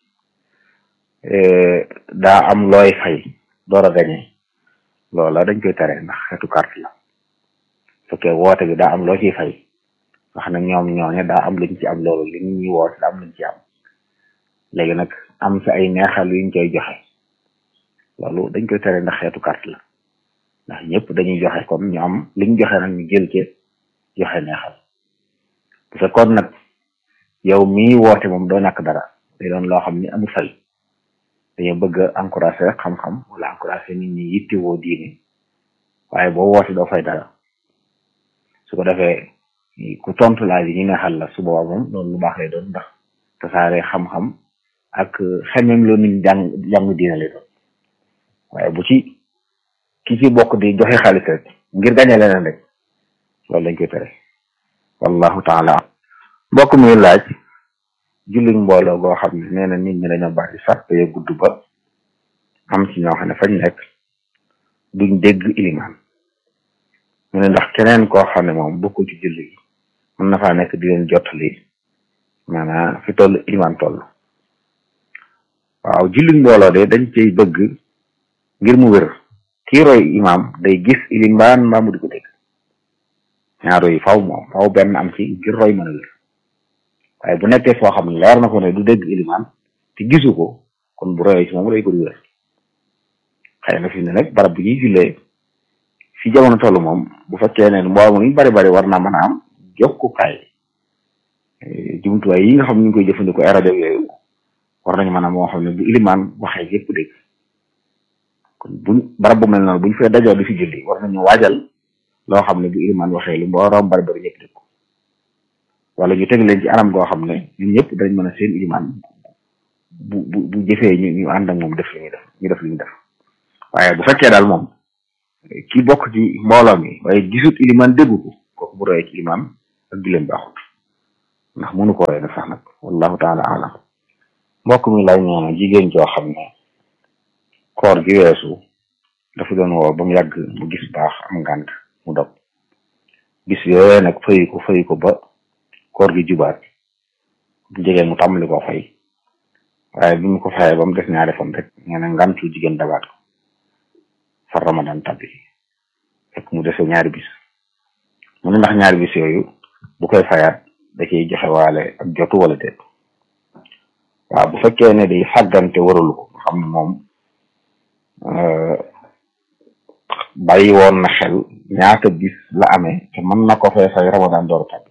daa am looy fay door a gañe loola dañ koy tere ndax xeetu carte la fekkee woote bi daa am loo ciy fay wax na ñoom ñooñe daa am luñ ci am loolu li ñu ñuy woote daa am luñ ci am léegi nag am sa ay neexal yuñ koy joxe loolu dañ koy tere ndax xeetu carte la ndax ñëpp dañuy joxe comme ñu am liñ joxe nag ñu jël ci joxe neexal bu fekkoon nag yow mii woote moom doo ñàkk dara day doon loo xam ni amul fay dañoo bëgg a encouragé rek xam-xam wala encouragé nit ñi yittewoo diine waaye boo woote doo fay dara su ko defee ku tontu laaj yi ñu neexal la su boobaa moom loolu lu baax lay doon ndax tasaare xam-xam ak xemem loo nit jàng jàng diine lay doon waaye bu ci ki ci bokk di joxe xaalis rek ngir gañe leneen rek loolu lañ koy tere wallahu taala mbokk muy laaj jullit mbooloo goo xam ne nee na nit ñi dañoo bari sax te gudd ba am ci ñoo xam ne fañ nekk duñ dégg ilimaan mu ne ndax keneen koo xam ne moom bokkul ci julli gi mën na faa nekk di leen jottali maanaam fi toll ilimaan toll waaw jullit mbooloo de dañ cay bëgg ngir mu wér kii roy imaam day gis ilimaan mbaa mu di ko dégg ñaaro yi faw moom faw benn am ci ngir roy mën a wér waaye bu nekkee foo xam ne leer na ko ne du dégg ilimaan te gisu ko kon bu royee ci moom day ko du wér xëy na fi ne nag barab bu ñuy jullee fi jamono toll moom bu fekkee ne mbooloo mu bari bari war naa mën a am jokkukaay jumtuwaay yi nga xam ne ñu ngi koy jëfandikoo ay rajo yooyu war nañu mën a moo xam ne bu ilimaan waxee yëpp dégg kon buñ barab bu mel noonu buñ fee dajoo di fi julli war nañu waajal loo xam ne bu ilimaan waxee lu mbooroom bari bari ñëpp dégg ko wala ñu teg leen ci anam goo xam ne ñun ñëpp dañ mën a seen ilimaan bu bu bu jëfee ñu ñu ànd ak moom def li ñuy def ñu def li ñu def waaye bu fekkee daal moom ki bokk ci mbooloo mi waaye gisut ilimaan déggu ko kooku bu royee ci ilimaan ak julleem baaxut ndax mënu ko def sax nag wallahu taala alam mbokk mi lay nee na jigéen joo xam ne koor gi weesu dafa doon woo ba mu yàgg mu gis baax am ngànt mu dog bis yooyee nag fayu ko fayu ko ba koor gi jubaat bu jegee mu tàmbali koo fay waaye bi mu ko fayee ba mu des ñaari fan rek nee na ngantu jigéen dabaat ko far ramadan tabbi fekk mu dese ñaari bis mu ne ndax ñaari bis yooyu bu koy fayaat da ciy joxe waale ak jotu wala déet waaw bu fekkee ne day fàggante waralu ko nga xam ne moom bàyyi woon na xel ñaata bis la amee te mën na ko fay fay ramadan door tabbi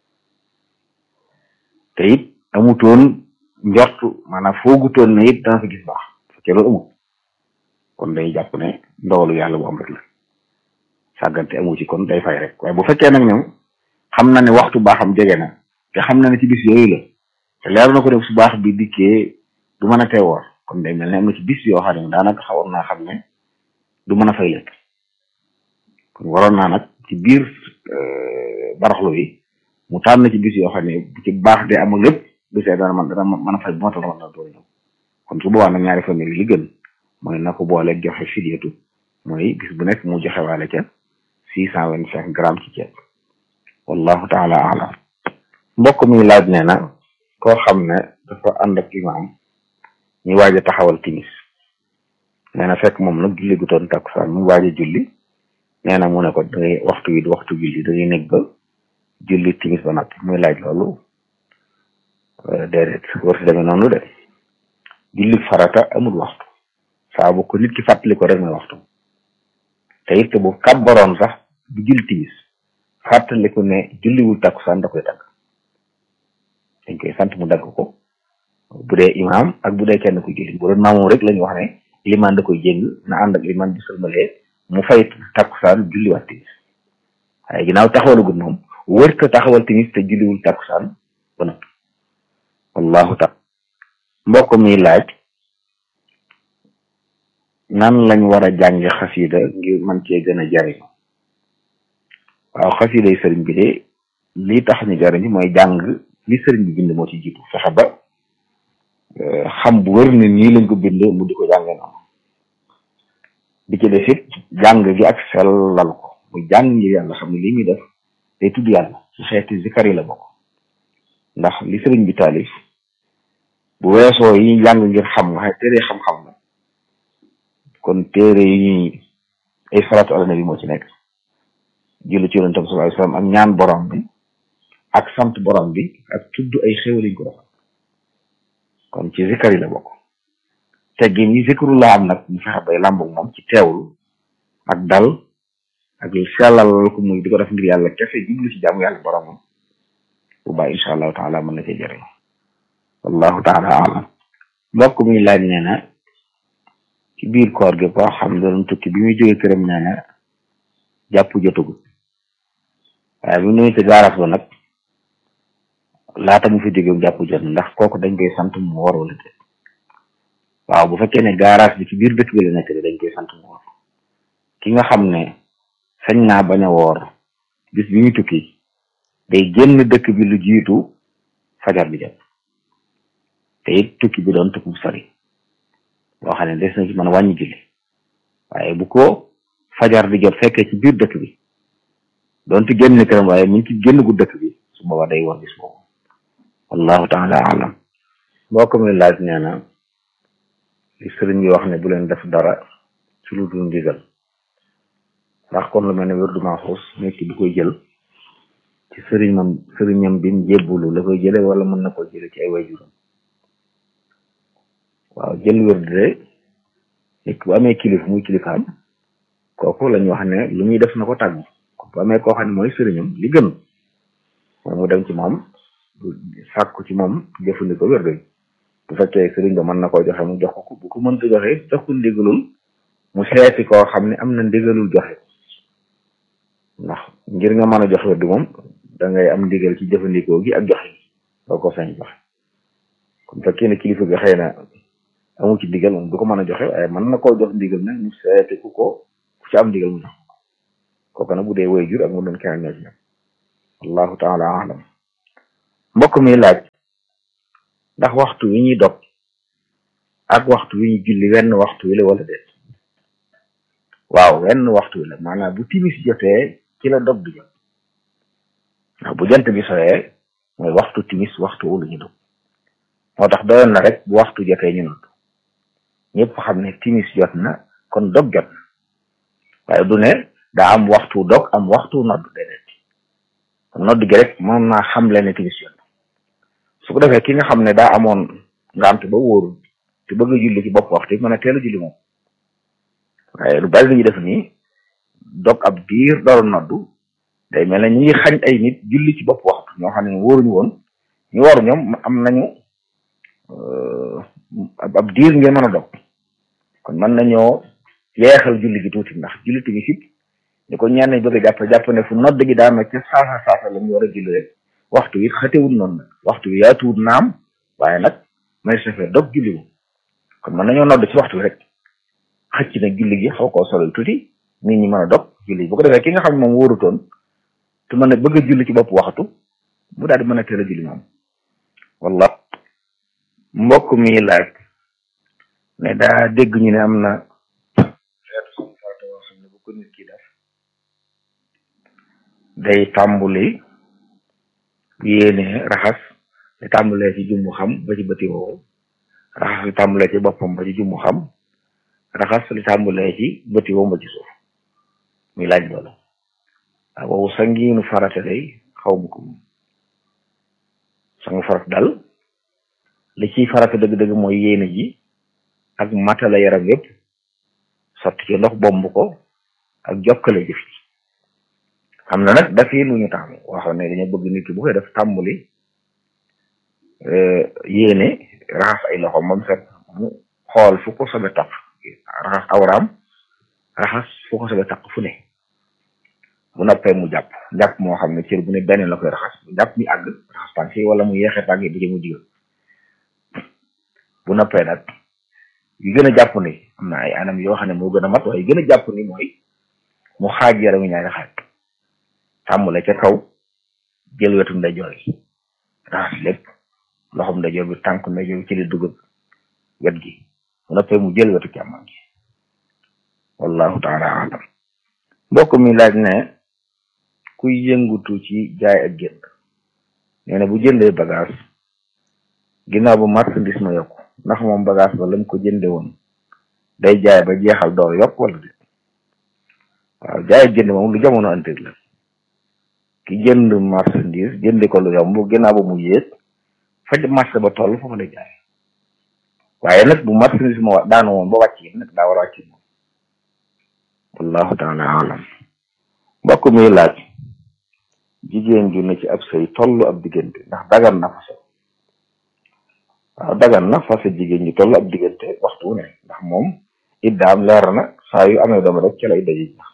te it amutoon njortu maanaam foogutoon ne it dana fa gis baax fekkee loolu amut kon day jàpp ne ndogalu yàlla bu am rek la sàggante amu ci kon day fay rek waaye bu fekkee nag ñoom xam na ne waxtu baaxam jege na te xam na ne ci bis yooyu la te leer na ko def su baax bi dikkee du mën a teewoor kon day mel ne am na ci bis yoo xam ne daanaka xawoon naa xam ne du mën a fay lépp kon waroon naa nag ci biir baraxlu yi mu tànn ci bis yoo xam ne bu ci baax de amul lépp bisee dana man dana mën a fay bu matal ramadan door ñëw kon su boobaa nag ñaari famille li gën mooy na ko boole joxe fidyatu mooy bis bu nekk mu joxe waale ca six cent vingt cinq grammes ci ceeb wallahu taala alam mbokk mi laaj nee na koo xam ne dafa ànd ak imaam ñu waaj a taxawal timis nee na fekk moom nag julli gu toon takkusaan mu waaj a julli nee na mu ne ko dangay waxtu wi waxtu julli dangay nekk ba julli timis ba noppi muy laaj loolu déedéet war si demee noonu de julli farata amul waxtu saa bu ko nit ki fàttali ko rek mooy waxtu te it bu kàbbaroon sax bu julli timis fàttali ko ne julliwul takkusaan da koy dagg dañ koy sant mu dagg ko bu dee imaam ak bu dee kenn ku julli bu doon maamoom rek la ñu wax ne limaan da koy jéng na ànd ak limaan bi sëlmalee mu fay takkusaan julliwaat timis waaye ginnaaw taxawalagul moom wër ko taxawal timis te julliwul takkusaan ba noppi wallahu taala mbokk mi laaj nan lañ war a jànge xasida ngir man cee gën a jariñu waaw xasida yi sëriñ bi de lii tax ñu jariñu mooy jàng li sëriñ bi bind moo ci jiitu fexe ba xam bu wër ne nii lañ ko bind mu di ko jànge noonu bi ci def it jàng gi ak sellal ko mu jàng ngir yàlla xam ne li muy def day tudd yàlla ci xeeti zikar yi la bokk ndax li sëriñ bi taalif bu weesoo yi ñu jàng ngir xam nga xam téere xam-xam la kon téere yi ñuy ay salaatu ala nabi moo ci nekk julli ci yonent bi sallallahu alayhi wasallam ak ñaan borom bi ak sant borom bi ak tudd ay xéwal yi ñu ko defal kon ci zikar yi la bokk teggi ñi zikru la am nag ñu fexe bay làmboog moom ci teewlu ak dal ak sellal ko muy di ko def ngir yàlla kese jublu ci jaamu yàlla boromam bu baax incha allahu taala mën na cee jëriñ wallahu taala alam mbokk mi laaj nee na ci biir koor gi koo xam doon tukki bi muy jógee këram nee na jàpp jotagul waaye bi mu ñëwee ci gaaraas ba nag laata mu fi jógee jàpp jot ndax kooku dañ koy sant mu war wala déet waaw bu fekkee ne gaaraas bi ci biir dëkk bi la nekk dañ koy sant mu war ki nga xam ne sañ naa bañ a woor bis bi muy tukki day génn dëkk bi lu jiitu fajar bi jot te it tukki bi doon tukki bu sori boo xam ne des na ci mën a wàññi julli waaye bu ko fajar di jot fekkee ci biir dëkk bi doonte génn këram waaye mu ngi ci génn gu dëkk bi su boobaa day war bis boobu wallahu taala alam mbokk mi laaj nee na li sëriñ bi wax ne bu leen def dara ci lu dul ndigal ndax kon lu mel ne wérdu maaxuus nit ki bu koy jël ci sëriñam sëriñam bi mu jébbulu la koy jële wala mën na ko jële ci ay waajuram waaw jël wérdu de nit bu amee kilif muy kilifaam kooku la ñu wax ne lu muy def na ko tàggu bu amee koo xam ne mooy sëriñam li gën moom mu dem ci moom sàkku ci moom jëfandikoo wérdu bu fekkee sëriñ ba mën na koo joxe mu jox ko bu ko mënta joxe jox ko ndigalul mu seeti koo xam ne am na ndigalul joxe ndax ngir nga mën a jox wérdu moom da ngay am ndigal ci jëfandikoo gi ak joxe gi doo ko sañ joxe kon fekkee ne kilifa gi xëy na amu ci ndigal moom du ko mën a joxe waaye mën na koo jox ndigal nag mu seeti ku ko ku ci am ndigal mu jox kooku nag bu dee way jur ak mu doon keneen ñoo ci ñam allahu taala alam mbokk mi laaj ndax waxtu wi ñuy dog ak waxtu wi ñu julli wenn waxtu wi la wala déet waaw wenn waxtu wi la maanaam bu timis jotee ci la dog bi jot ndax bu jant bi soyee mooy waxtu timis waxtu wu lu ñu dog moo tax doyoon na rek bu waxtu jotee ñu nodd ñëpp xam ne timis jot na kon dog jot na waaye du ne daa am waxtu dog am waxtu nodd déedéet kon nodd gi rek mën naa xam leen ne timis jot na su ko defee ki nga xam ne daa amoon ngant ba wóorul te bëgg a julli ci bopp waxtu mën a teel a julli moom waaye lu bari lu ñu def nii dog ab diir door noddu day mel ne ñu ngi xañ ay nit julli ci bopp waxtu ñoo xam ne wóoruñu woon ñu waru ñoom am nañu ab diir ngeen mën a dog kon mën nañoo yeexal julli gi tuuti ndax julli timis it ni ko ñenn ñi bëgg a jàpp jàpp ne fu nodd gi daa ca saasa saasa la ñu war a julli rek waxtu wi xatewul noonu nag waxtu wi yaatuwul naam waaye nag may safee dog julli wu kon mën nañoo nodd ci waxtu wi rek xëcc na julli gi xaw koo solal tuuti nit ñi mën a dog julli bu ko defee ki nga xam ne moom wóorutoon te mën a bëgg a julli ci bopp waxtu mu daal di mën a teel a julli moom walla mbokk mi laaj ne daa dégg ñu ne am na xeetu suñu farata yoo xam ne bu ko nit ki def day tàmbuli yéene raxas li tàmbulee ci jumbu xam ba ci bëti woowu raxas li tàmbulee ci boppam ba ci jumbu xam raxas li tàmbulee ci bëti woowu ba ci suuf muy laaj loolu waaw boobu sangiinu farata day xaw ma ko moom sangu farata dal li ciy farata dëgg-dëgg mooy yéene ji ak matala yaram yépp sotti ci ndox bomb ko ak jokkale jëf ci xam na nag daf yi lu ñu taamu waxoon ne dañoo bëgg nit ki bu koy def tàmbuli yéene raxas ay loxo moom set mu xool fu ko sobe taq raxas awraam raxas fu ko sobe taq fu ne bu noppee mu jàpp jàpp moo xam ne cër bu ne benn la koy raxas bu jàpp mi àgg raxas tànk yi wala mu yeexee tànk yi di mu digal bu noppee nag yu gën a jàpp ni am na ay anam yoo xam ne moo gën a mat waaye yu gën a jàpp ni mooy mu xaaj yaramu ñaari xaaj tàmbale ca kaw jël wetu ndeyjoor yi raxas lépp loxom ndeyjoor bi tànk ndeyjoor bi ci li dugg wet gi bu noppee mu jël wetu càmmoñ gi wallahu taala alam mbokk mi laaj ne kuy yëngutu ci jaay ak jënd nee na bu jëndee bagage ginnaaw ba marchandise ma yokku ndax moom bagage ba lañ ko jënde woon day jaay ba jeexal door yokk wala déet waaw jaay ak jënd moom lu jamono antir la ki jënd marchandise jënde ko lu yomb ginnaaw ba mu yéeg faj marché ba toll foofu lay jaay waaye nag bu marchandise ma daanu woon ba wàcc yi nag daa war a wàcc moom wallahu taala alam mbokk mi laaj jigéen ju ne ci ab sëy tollu ab diggante ndax dagan na fase waaw dagan na fase jigéen ñu tollu ab diggante waxtu wu ne ndax moom iddaam leer na saa yu amee doom rek ci lay daje ndax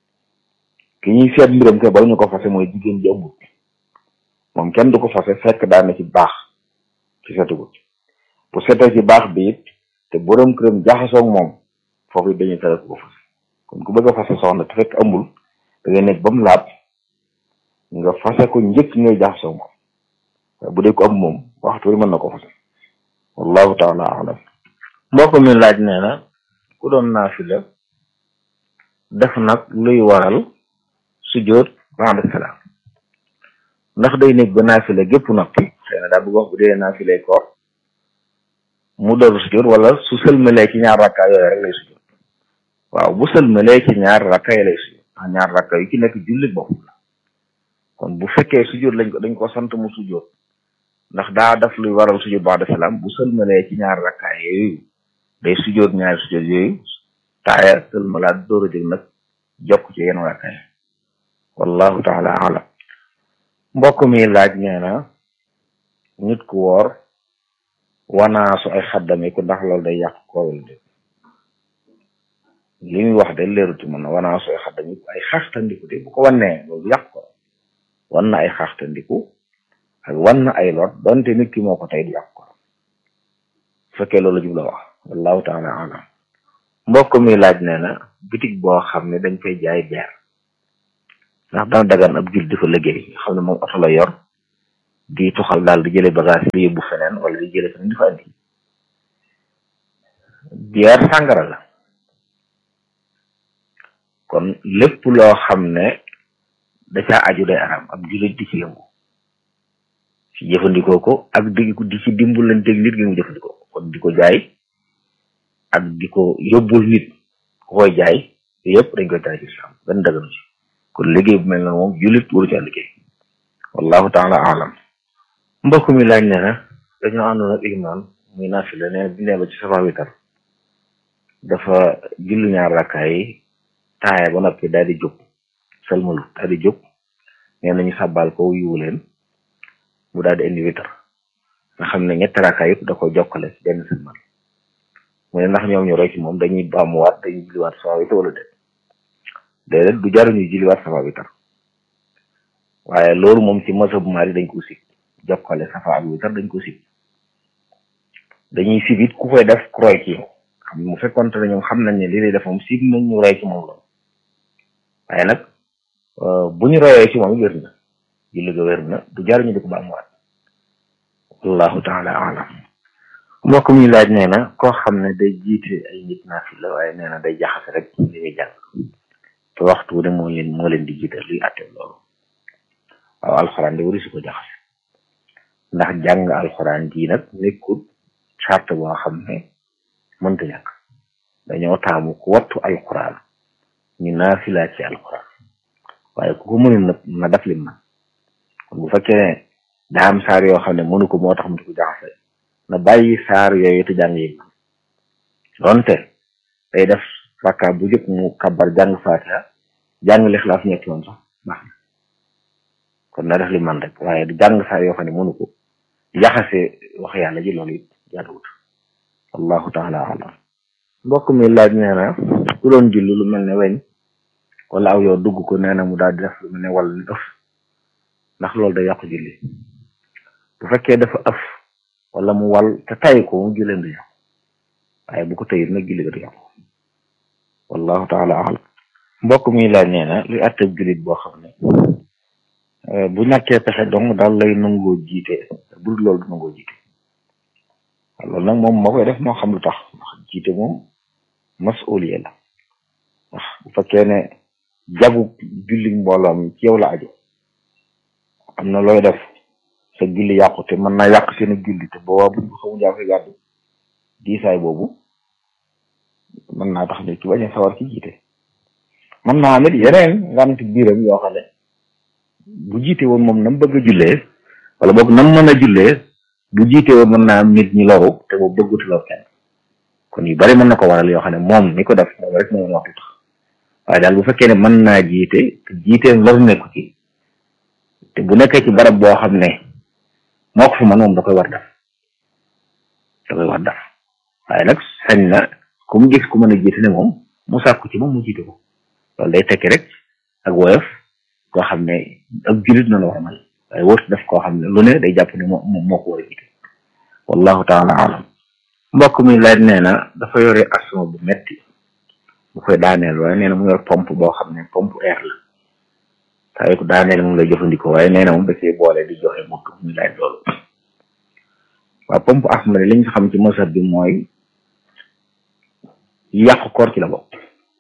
ki ñuy seet mbiram ke bala ñu ko fase mooy jigéen ji ëmbut moom kenn du ko fase fekk daan na ci baax ci setugut bu setee ci baax bi it te borom këram jaxasoog moom foofu it dañuy tere ko fase kon ku bëgg a fase soxna te fekk ëmbul da ngay nekk ba mu laab nga fase ko njëkk ngay jaxasoog moom waaye bu dee ko ëmb moom waxtu wi mën na ko fase wallahu taala alam mbokk mi laaj nee na ku doon naafila def nag luy waral sujjóot ba'da salaam ndax day nekk ba naafila gépp noppi xëy na daa bëgg wax bu dee naafilay koor mu door sujjóot wala su sëlmalee ci ñaar rakka yooyu rek lay sujjóot waaw bu sëlmalee ci ñaar rakka yi lay sujjóot ndax ñaar rakka yu ci nekk jullit bopp la kon bu fekkee sujjóot lañ ko dañ ko sant mu sujjóot ndax daa daf luy waral sujjóot ba'da salaam bu sëlmalee ci ñaar rakka yooyu day sujjóot ñaari sujjóot yooyu taaya sëlmalaat door a jóg nag jokk ci yenn rakka yi wallahu taala alam mbokk mi laaj nee na nit ku woor wanaasu ay xaddamiku ndax loolu day yàq koowal de li muy wax de leeruti mën na wanaasu ay xaddamiku ay xaxtandiku de bu ko wannee loolu yàq ko wan na ay xaxtandiku ak wan na ay lot donte nit ki moo ko tey du yàq ko bu fekkee loolu jubla wax wallahu taala alam mbokk mi laaj nee na bitig boo xam ne dañ fay jaay beer ndax dana dagan ab jul di fa liggéey nga xam ne moom oto la yor di tuxal daal di jële bagage di yóbbu feneen wala di jële feneen di fa andi bière sàngara la kon lépp loo xam ne da caa aju day aram ab jullit di ci yëngu ci jëfandikoo ko ak di di ci dimbalanteeg nit gi mu jëfandikoo ko kon di ko jaay ak di ko yóbbul nit ku koy jaay yëpp dañ koy tere ci islam benn daganu ci kon liggéey bu mel na moom jullit waru ca liggéey wallahu taala alam mbokk mi laaj ne na dañoo àndoon ak imaam muy naafila nee bi nee ba ci safa witar dafa julli ñaar rakkaay yi taaya ba noppi daal di jóg salmalu daal di jóg nee nañu sàbbaal ko yiwu leen mu daal di indi witar nga xam ne ñetti rakkaay yëpp da ko jokkale ci benn salmal mu ne ndax ñoom ñu roy ci moom dañuy baamuwaat dañuy julliwaat safa witar wala déet déedéet du jaruñuy julliwaat safa witar waaye loolu moom ci mazhab Maalik dañ ko sib jokkale safa ak witar dañ ko sib dañuy sib it ku koy def ku roy ci xam mu fekkonte ne ñoom xam nañ ne li lay def moom sib nañ ñu roy ci moom loolu waaye nag bu ñu royee ci moom wér na julli ga wér na du jaruñu di ko baamuwaat wallahu taala alam mbokk mi laaj nee na koo xam ne day jiite ay nit naafila waaye nee na day jaxase rek li muy jàng te waxtu ne moo leen moo leen di jiite luy àtte loolu waaw alxuraan de wari su ko jaxase ndax jàng alxuraan ji nag nekkul charte boo xam ne mënta ñàkk dañoo taamu ku wattu alxuraan ñu naafila ci alxuraan waaye ku ko mënul nag na def li man kon bu fekkee ne daa am saar yoo xam ne mënu ko moo tax mu di ko jaxase na bàyyi saar yooyu te jàng yi man donte day def rakka bu jëkk mu kabar jàng faatiha jàng lixlaas ñetti yoon sax baax na kon na def li man rek waaye du jàng saar yoo xam ne mënu ko jaxase wax yàlla ji loolu it jaaduwut wallahu taala alam mbokk mi laaj nee na ku doon julli lu mel ne weñ wala aw yow dugg ko nee na mu daal di def lu mel ne wala ni ëf ndax loolu day yàqu julli bu fekkee dafa ëf wala mu wal te tay ko mu julleen du yàqu waaye bu ko tëyit nag julli ga du yàqu wallahu taala alam mbokk mi laaj nee na luy àtteeb jullit boo xam ne bu ñàkkee pexe dong daal lay nangoo jiite bu dul loolu du nangoo jiite loolu nag moom moo koy def moo xam lu tax ndax jiite moom masuliya la ndax bu fekkee ne jagu julli mbooloom ci yow la aju am na looy def sa julli yàqu te mën naa yàq seen julli te boobaa buñ ko xamu yaa koy gàddu diisaay boobu mën naa tax ne ci bañ a sawar ci jiite mën naa amit yeneen ngant biiram yoo xam ne bu jiite woon moom nam bëgg a jullee wala boog nam mën a jullee bu jiite woon mën naa am nit ñi loru te boobu bëggutu lor kenn kon yu bari mën na ko waral yoo xam ne moom mi ko def moom rek moom wax lu tax waaye daal bu fekkee ne mën naa jiite te jiiteem lor nekku ci te bu nekkee ci barab boo xam ne moo ko fa man moom da koy war def da koy war def waaye nag sañ na ku mu gis ku mën a jiite ne moom mu sàkku ci moom mu jiite ko loolu day tekki rek ak woyof koo xam ne ak jullit na la war a mel waaye wóotu def koo xam ne lu ne day jàpp ne moo moo ko war a jiite wallahu taala alam mbokk mi laaj nee na dafa yore asma bu metti bu koy daaneel waaye nee na mu yor pompe boo xam ne pompe air la saa yu ko daaneel moom lay jëfandikoo waaye nee na moom da cee boole di joxe mukk muy laaj loolu waaw pompe asma li ñu xam ci mësat bi mooy yàqu koor ci la bokk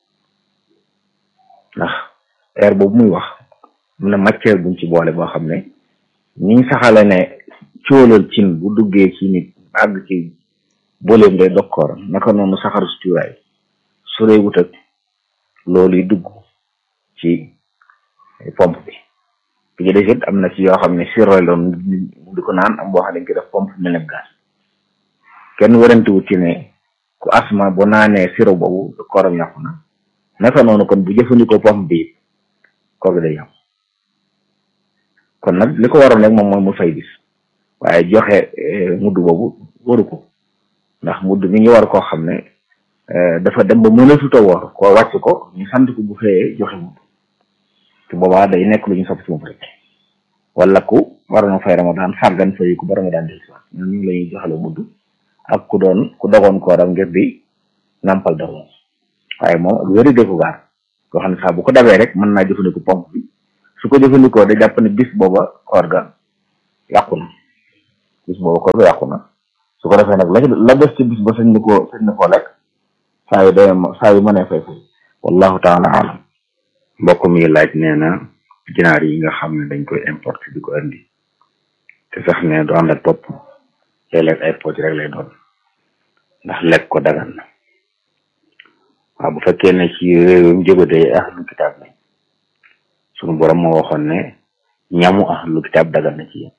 ndax air boobu muy wax am na matière buñ ci boole boo xam ne niñ saxale ne cóolal cin bu duggee ci nit àgg ci boleem day dog kooram naka noonu saxaru si cuuraay suree wut ak loolu yi dugg ci pompe bi bi ci des it am na ci yoo xam ne sirroy loon di ko naan am boo xam ne dañ ko def pompe mel ne gaz kenn warantiwut ci ne ku asma bu naanee siro boobu kooram yàqu na naka noonu kon bu jëfandikoo pompe bi koor gi day yàqu kon nag li ko waroon rek moom mooy mu fay bis waaye joxe mudd boobu waru ko ndax mudd mi ngi war koo xam ne dafa dem ba mënatut a woor ko wàcc ko ñu sant ko bu xëyee joxe mudd te boobaa day nekk lu ñu sopp ci moom rek wala ku waroon a fay ramadan sàggan fay ku ba ramadan del si ñun ñu la ñuy joxale mudd ak ku doon ku dogoon kooram ngir di nampal doomam waaye moom ak wéri de ko gaar koo xam ne saa bu ko dabee rek mën naa jëfandikoo pompe bi su ko jëfandikoo da jàpp ne bis booba koor ga yàqu na bis boobu koor ga yàqu na su ko defee nag la la des ci bis ba sañ na koo sañ na koo lekk saa yu dee saa yu mënee fay fay wallahu taala alam mbokk mi laaj nee na ginaar yi nga xam ne dañ koy importer di ko indi te sax ne du ànd ak topp léeg-léeg ay pooj rek lay doon ndax lekk ko dagan na waaw bu fekkee ne ci réewum jógadee ahlu kitaab lañ sunu borom moo waxoon ne ñamu ahlu kitaab dagan na ci yéen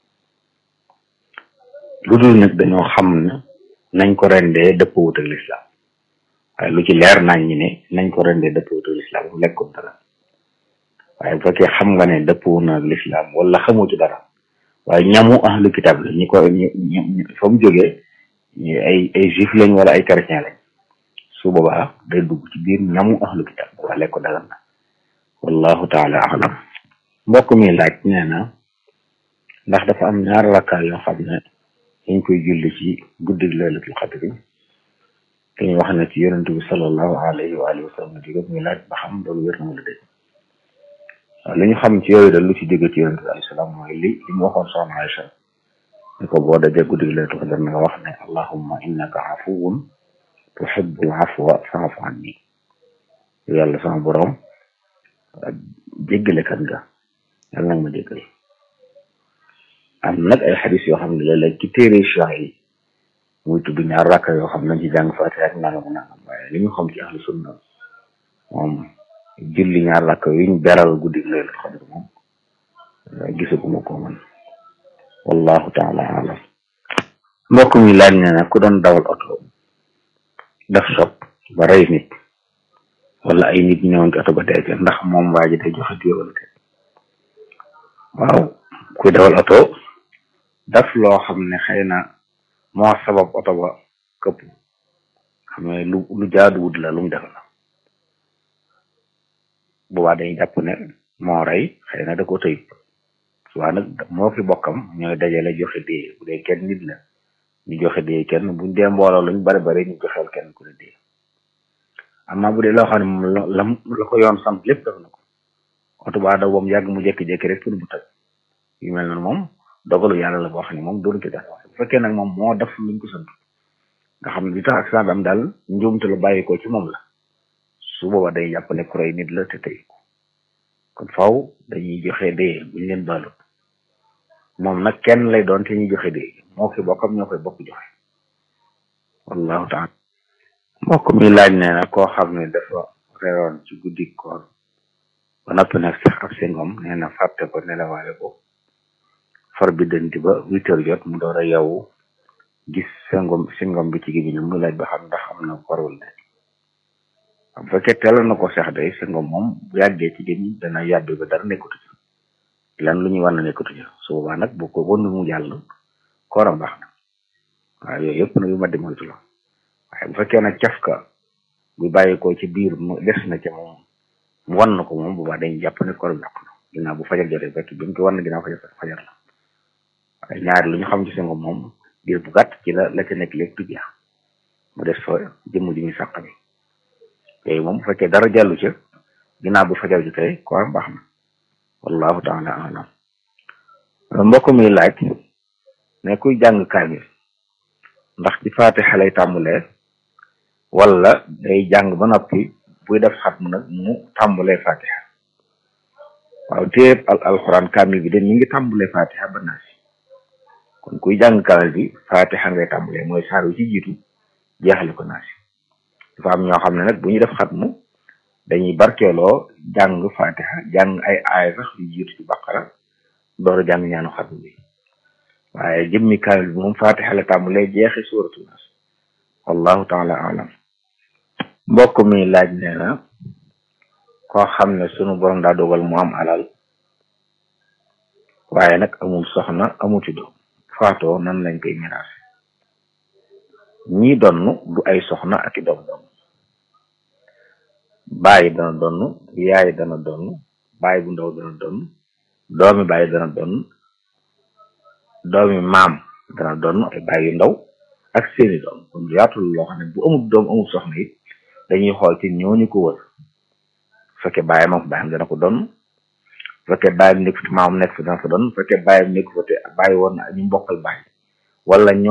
lu dul nag dañoo xam ne nañ ko rendee dëppwut ak lislaam waaye lu ci leer nañ ñi ne nañ ko rendee dëppwut ak lislaam bu lekk ko dagan waaye bu fekkee xam nga ne dëppwu na ak lislaam wala xamoo ci dara waaye ñamu ahlu kitaab la ñi ko ñu fa mu jógee ay ay juif lañ wala ay chrétien lañ su boobaa day dugg ci biir ñamu ahlu kitaab waa lekk ko dagan na wallahu taala alam mbokk mi laaj nee na ndax dafa am ñaar rakkaa yoo xam ne dañ koy julli ci guddig laylatul xadri te ñu wax ne ci yonent bi sallallahu alayhi wa alihi wa sallam jóge muy laaj ba xam loolu wér na wala déet waaw li ñu xam ci yooyu dal lu ci jóge ci yonent bi alayhi salaam mooy li li mu waxoon soxna Aïcha ni ko boo dajee guddig laylatul xadri na nga wax ne allahumma innaka afuwun tuhibbul afwa fa'fu anni yàlla sama borom jéggalekat nga yàlla nag ma jéggal am nag ay xadis yoo xam ne léeg-léeg ci téere cheikh yi muy tudd ñaar rakka yoo xam nañ ci jàng fatiha ak nangam nangam waaye li ñu xam ci ahlu sunna moom julli ñaar rakka yuñ beral guddi laylatul xadr moom gisaguma ko man wallahu taala alam mbokk mi laaj ne nag ku doon dawal oto daf sob ba rey nit wala ay nit ñëwoon ci oto ba dee ca ndax moom waa ji day joxe diye wala te waaw kuy dawal oto daf loo xam ne xëy na moo sabab oto ba këpp xam ne lu lu jaaduwut la lu mu def la boobaa dañuy jàpp ne moo rey xëy na da ko tëy waa nag moo fi bokkam ñooy dajale joxe diye bu dee kenn nit la ñu joxe diye kenn buñ dee mbooloo luñ bari bari ñu joxeel kenn ku ne diye amma bu dee loo xam ne moom la la ko yoon sant lépp def na ko oto ba daw bam yàgg mu jékki-jékki rek pour bu tëj yu mel noonu moom dogalu yàlla la boo xam ne moom doon ko def bu fekkee nag moom moo def luñ ko sant nga xam ne li tax accident bi am daal njuumte lu bàyyi ko ci moom la su booba day jàpp ne ku rey nit la te tey ko kon faw dañuy joxe dee buñ leen baalut moom nag kenn lay doon te ñuy joxe dee moo ki bokkam ñoo koy bokk joxe wallahu taala mbokk mi laaj nee na koo xam ne dafa reeroon ci guddi koor ba noppi nag sax ab singom nee na fàtte ko nelawaale ko far bi dënti ba huit heures jot mu door a yow gis singom singom bi ci gémmiñam mu laaj ba xam ndax am na koor wala déet bu fekkee teel na ko sax day singom moom bu yàggee ci gémmiñ dana yàbbi ba dara nekkatu ci lan lu ñuy war na nekkatu ci su boobaa nag bu ko wëndu mu jàll kooram baax na waaye yooyu yëpp nag yu ma di moytu la waaye bu fekkee nag cafka bu bàyyi ko ci biir mu des na ca moom mu wan na ko moom boobaa dañuy jàpp ne koor yàqu na ginnaaw bu fajar jotee fekk bi mu ko wan na ginnaaw fajar fajar la waaye ñaari lu ñu xam ci singom moom diir bu gàtt ci la la ca nekk lépp du jeex mu des fa jëmm ji ñu sàq bi yooyu moom bu fekkee dara jàllu ca ginnaaw bu fajar jotee koor baax na wallahu taala alam mbokk mi laaj ne kuy jàng kaamil ndax ci faatixa lay tàmbulee wala day jàng ba noppi buy def xatm nag mu tàmbulee faatixa waaw téeb al alxuraan kaamil bi de mi ngi tàmbulee faatixa ba naasi kon kuy jàng kaamil bi faatixa ngay tàmbulee mooy saar wi ci jiitu jeexale ko naasi dafa am ñoo xam ne nag bu ñuy def xatmu dañuy barkeeloo jàng faatixa jàng ay aaya sax yu jiitu ci baqara door a jàng ñaanu xatmu bi waaye jëmmi kaamil bi moom faatixa la tàmbulee jeexi suuratu naas wallahu taala alam mbokk mi laaj nee na koo xam ne sunu borom daa dogal mu am alal waaye nag amul soxna amuti doom faatoo nan lañ koy miraas ñii donn du ay soxna ak i doom doom bàyyi dana donn yaay dana donn bàyyi bu ndaw dana donn doomi bàyyi dana donn doomi maam dana donn ay bàyyi yu ndaw ak seeni doom kon lu yaatul loo xam ne bu amul doom amul soxna it dañuy xool ci ñooñu ko wër fekkee bàyyi moom bàyyam dana ko donn fekkee bàyyam nekk fi maam nekk fi dana fa doon fekkee bàyyam nekk fa te bàyyi woon na ñu mbokkal bàyyi wala ñoo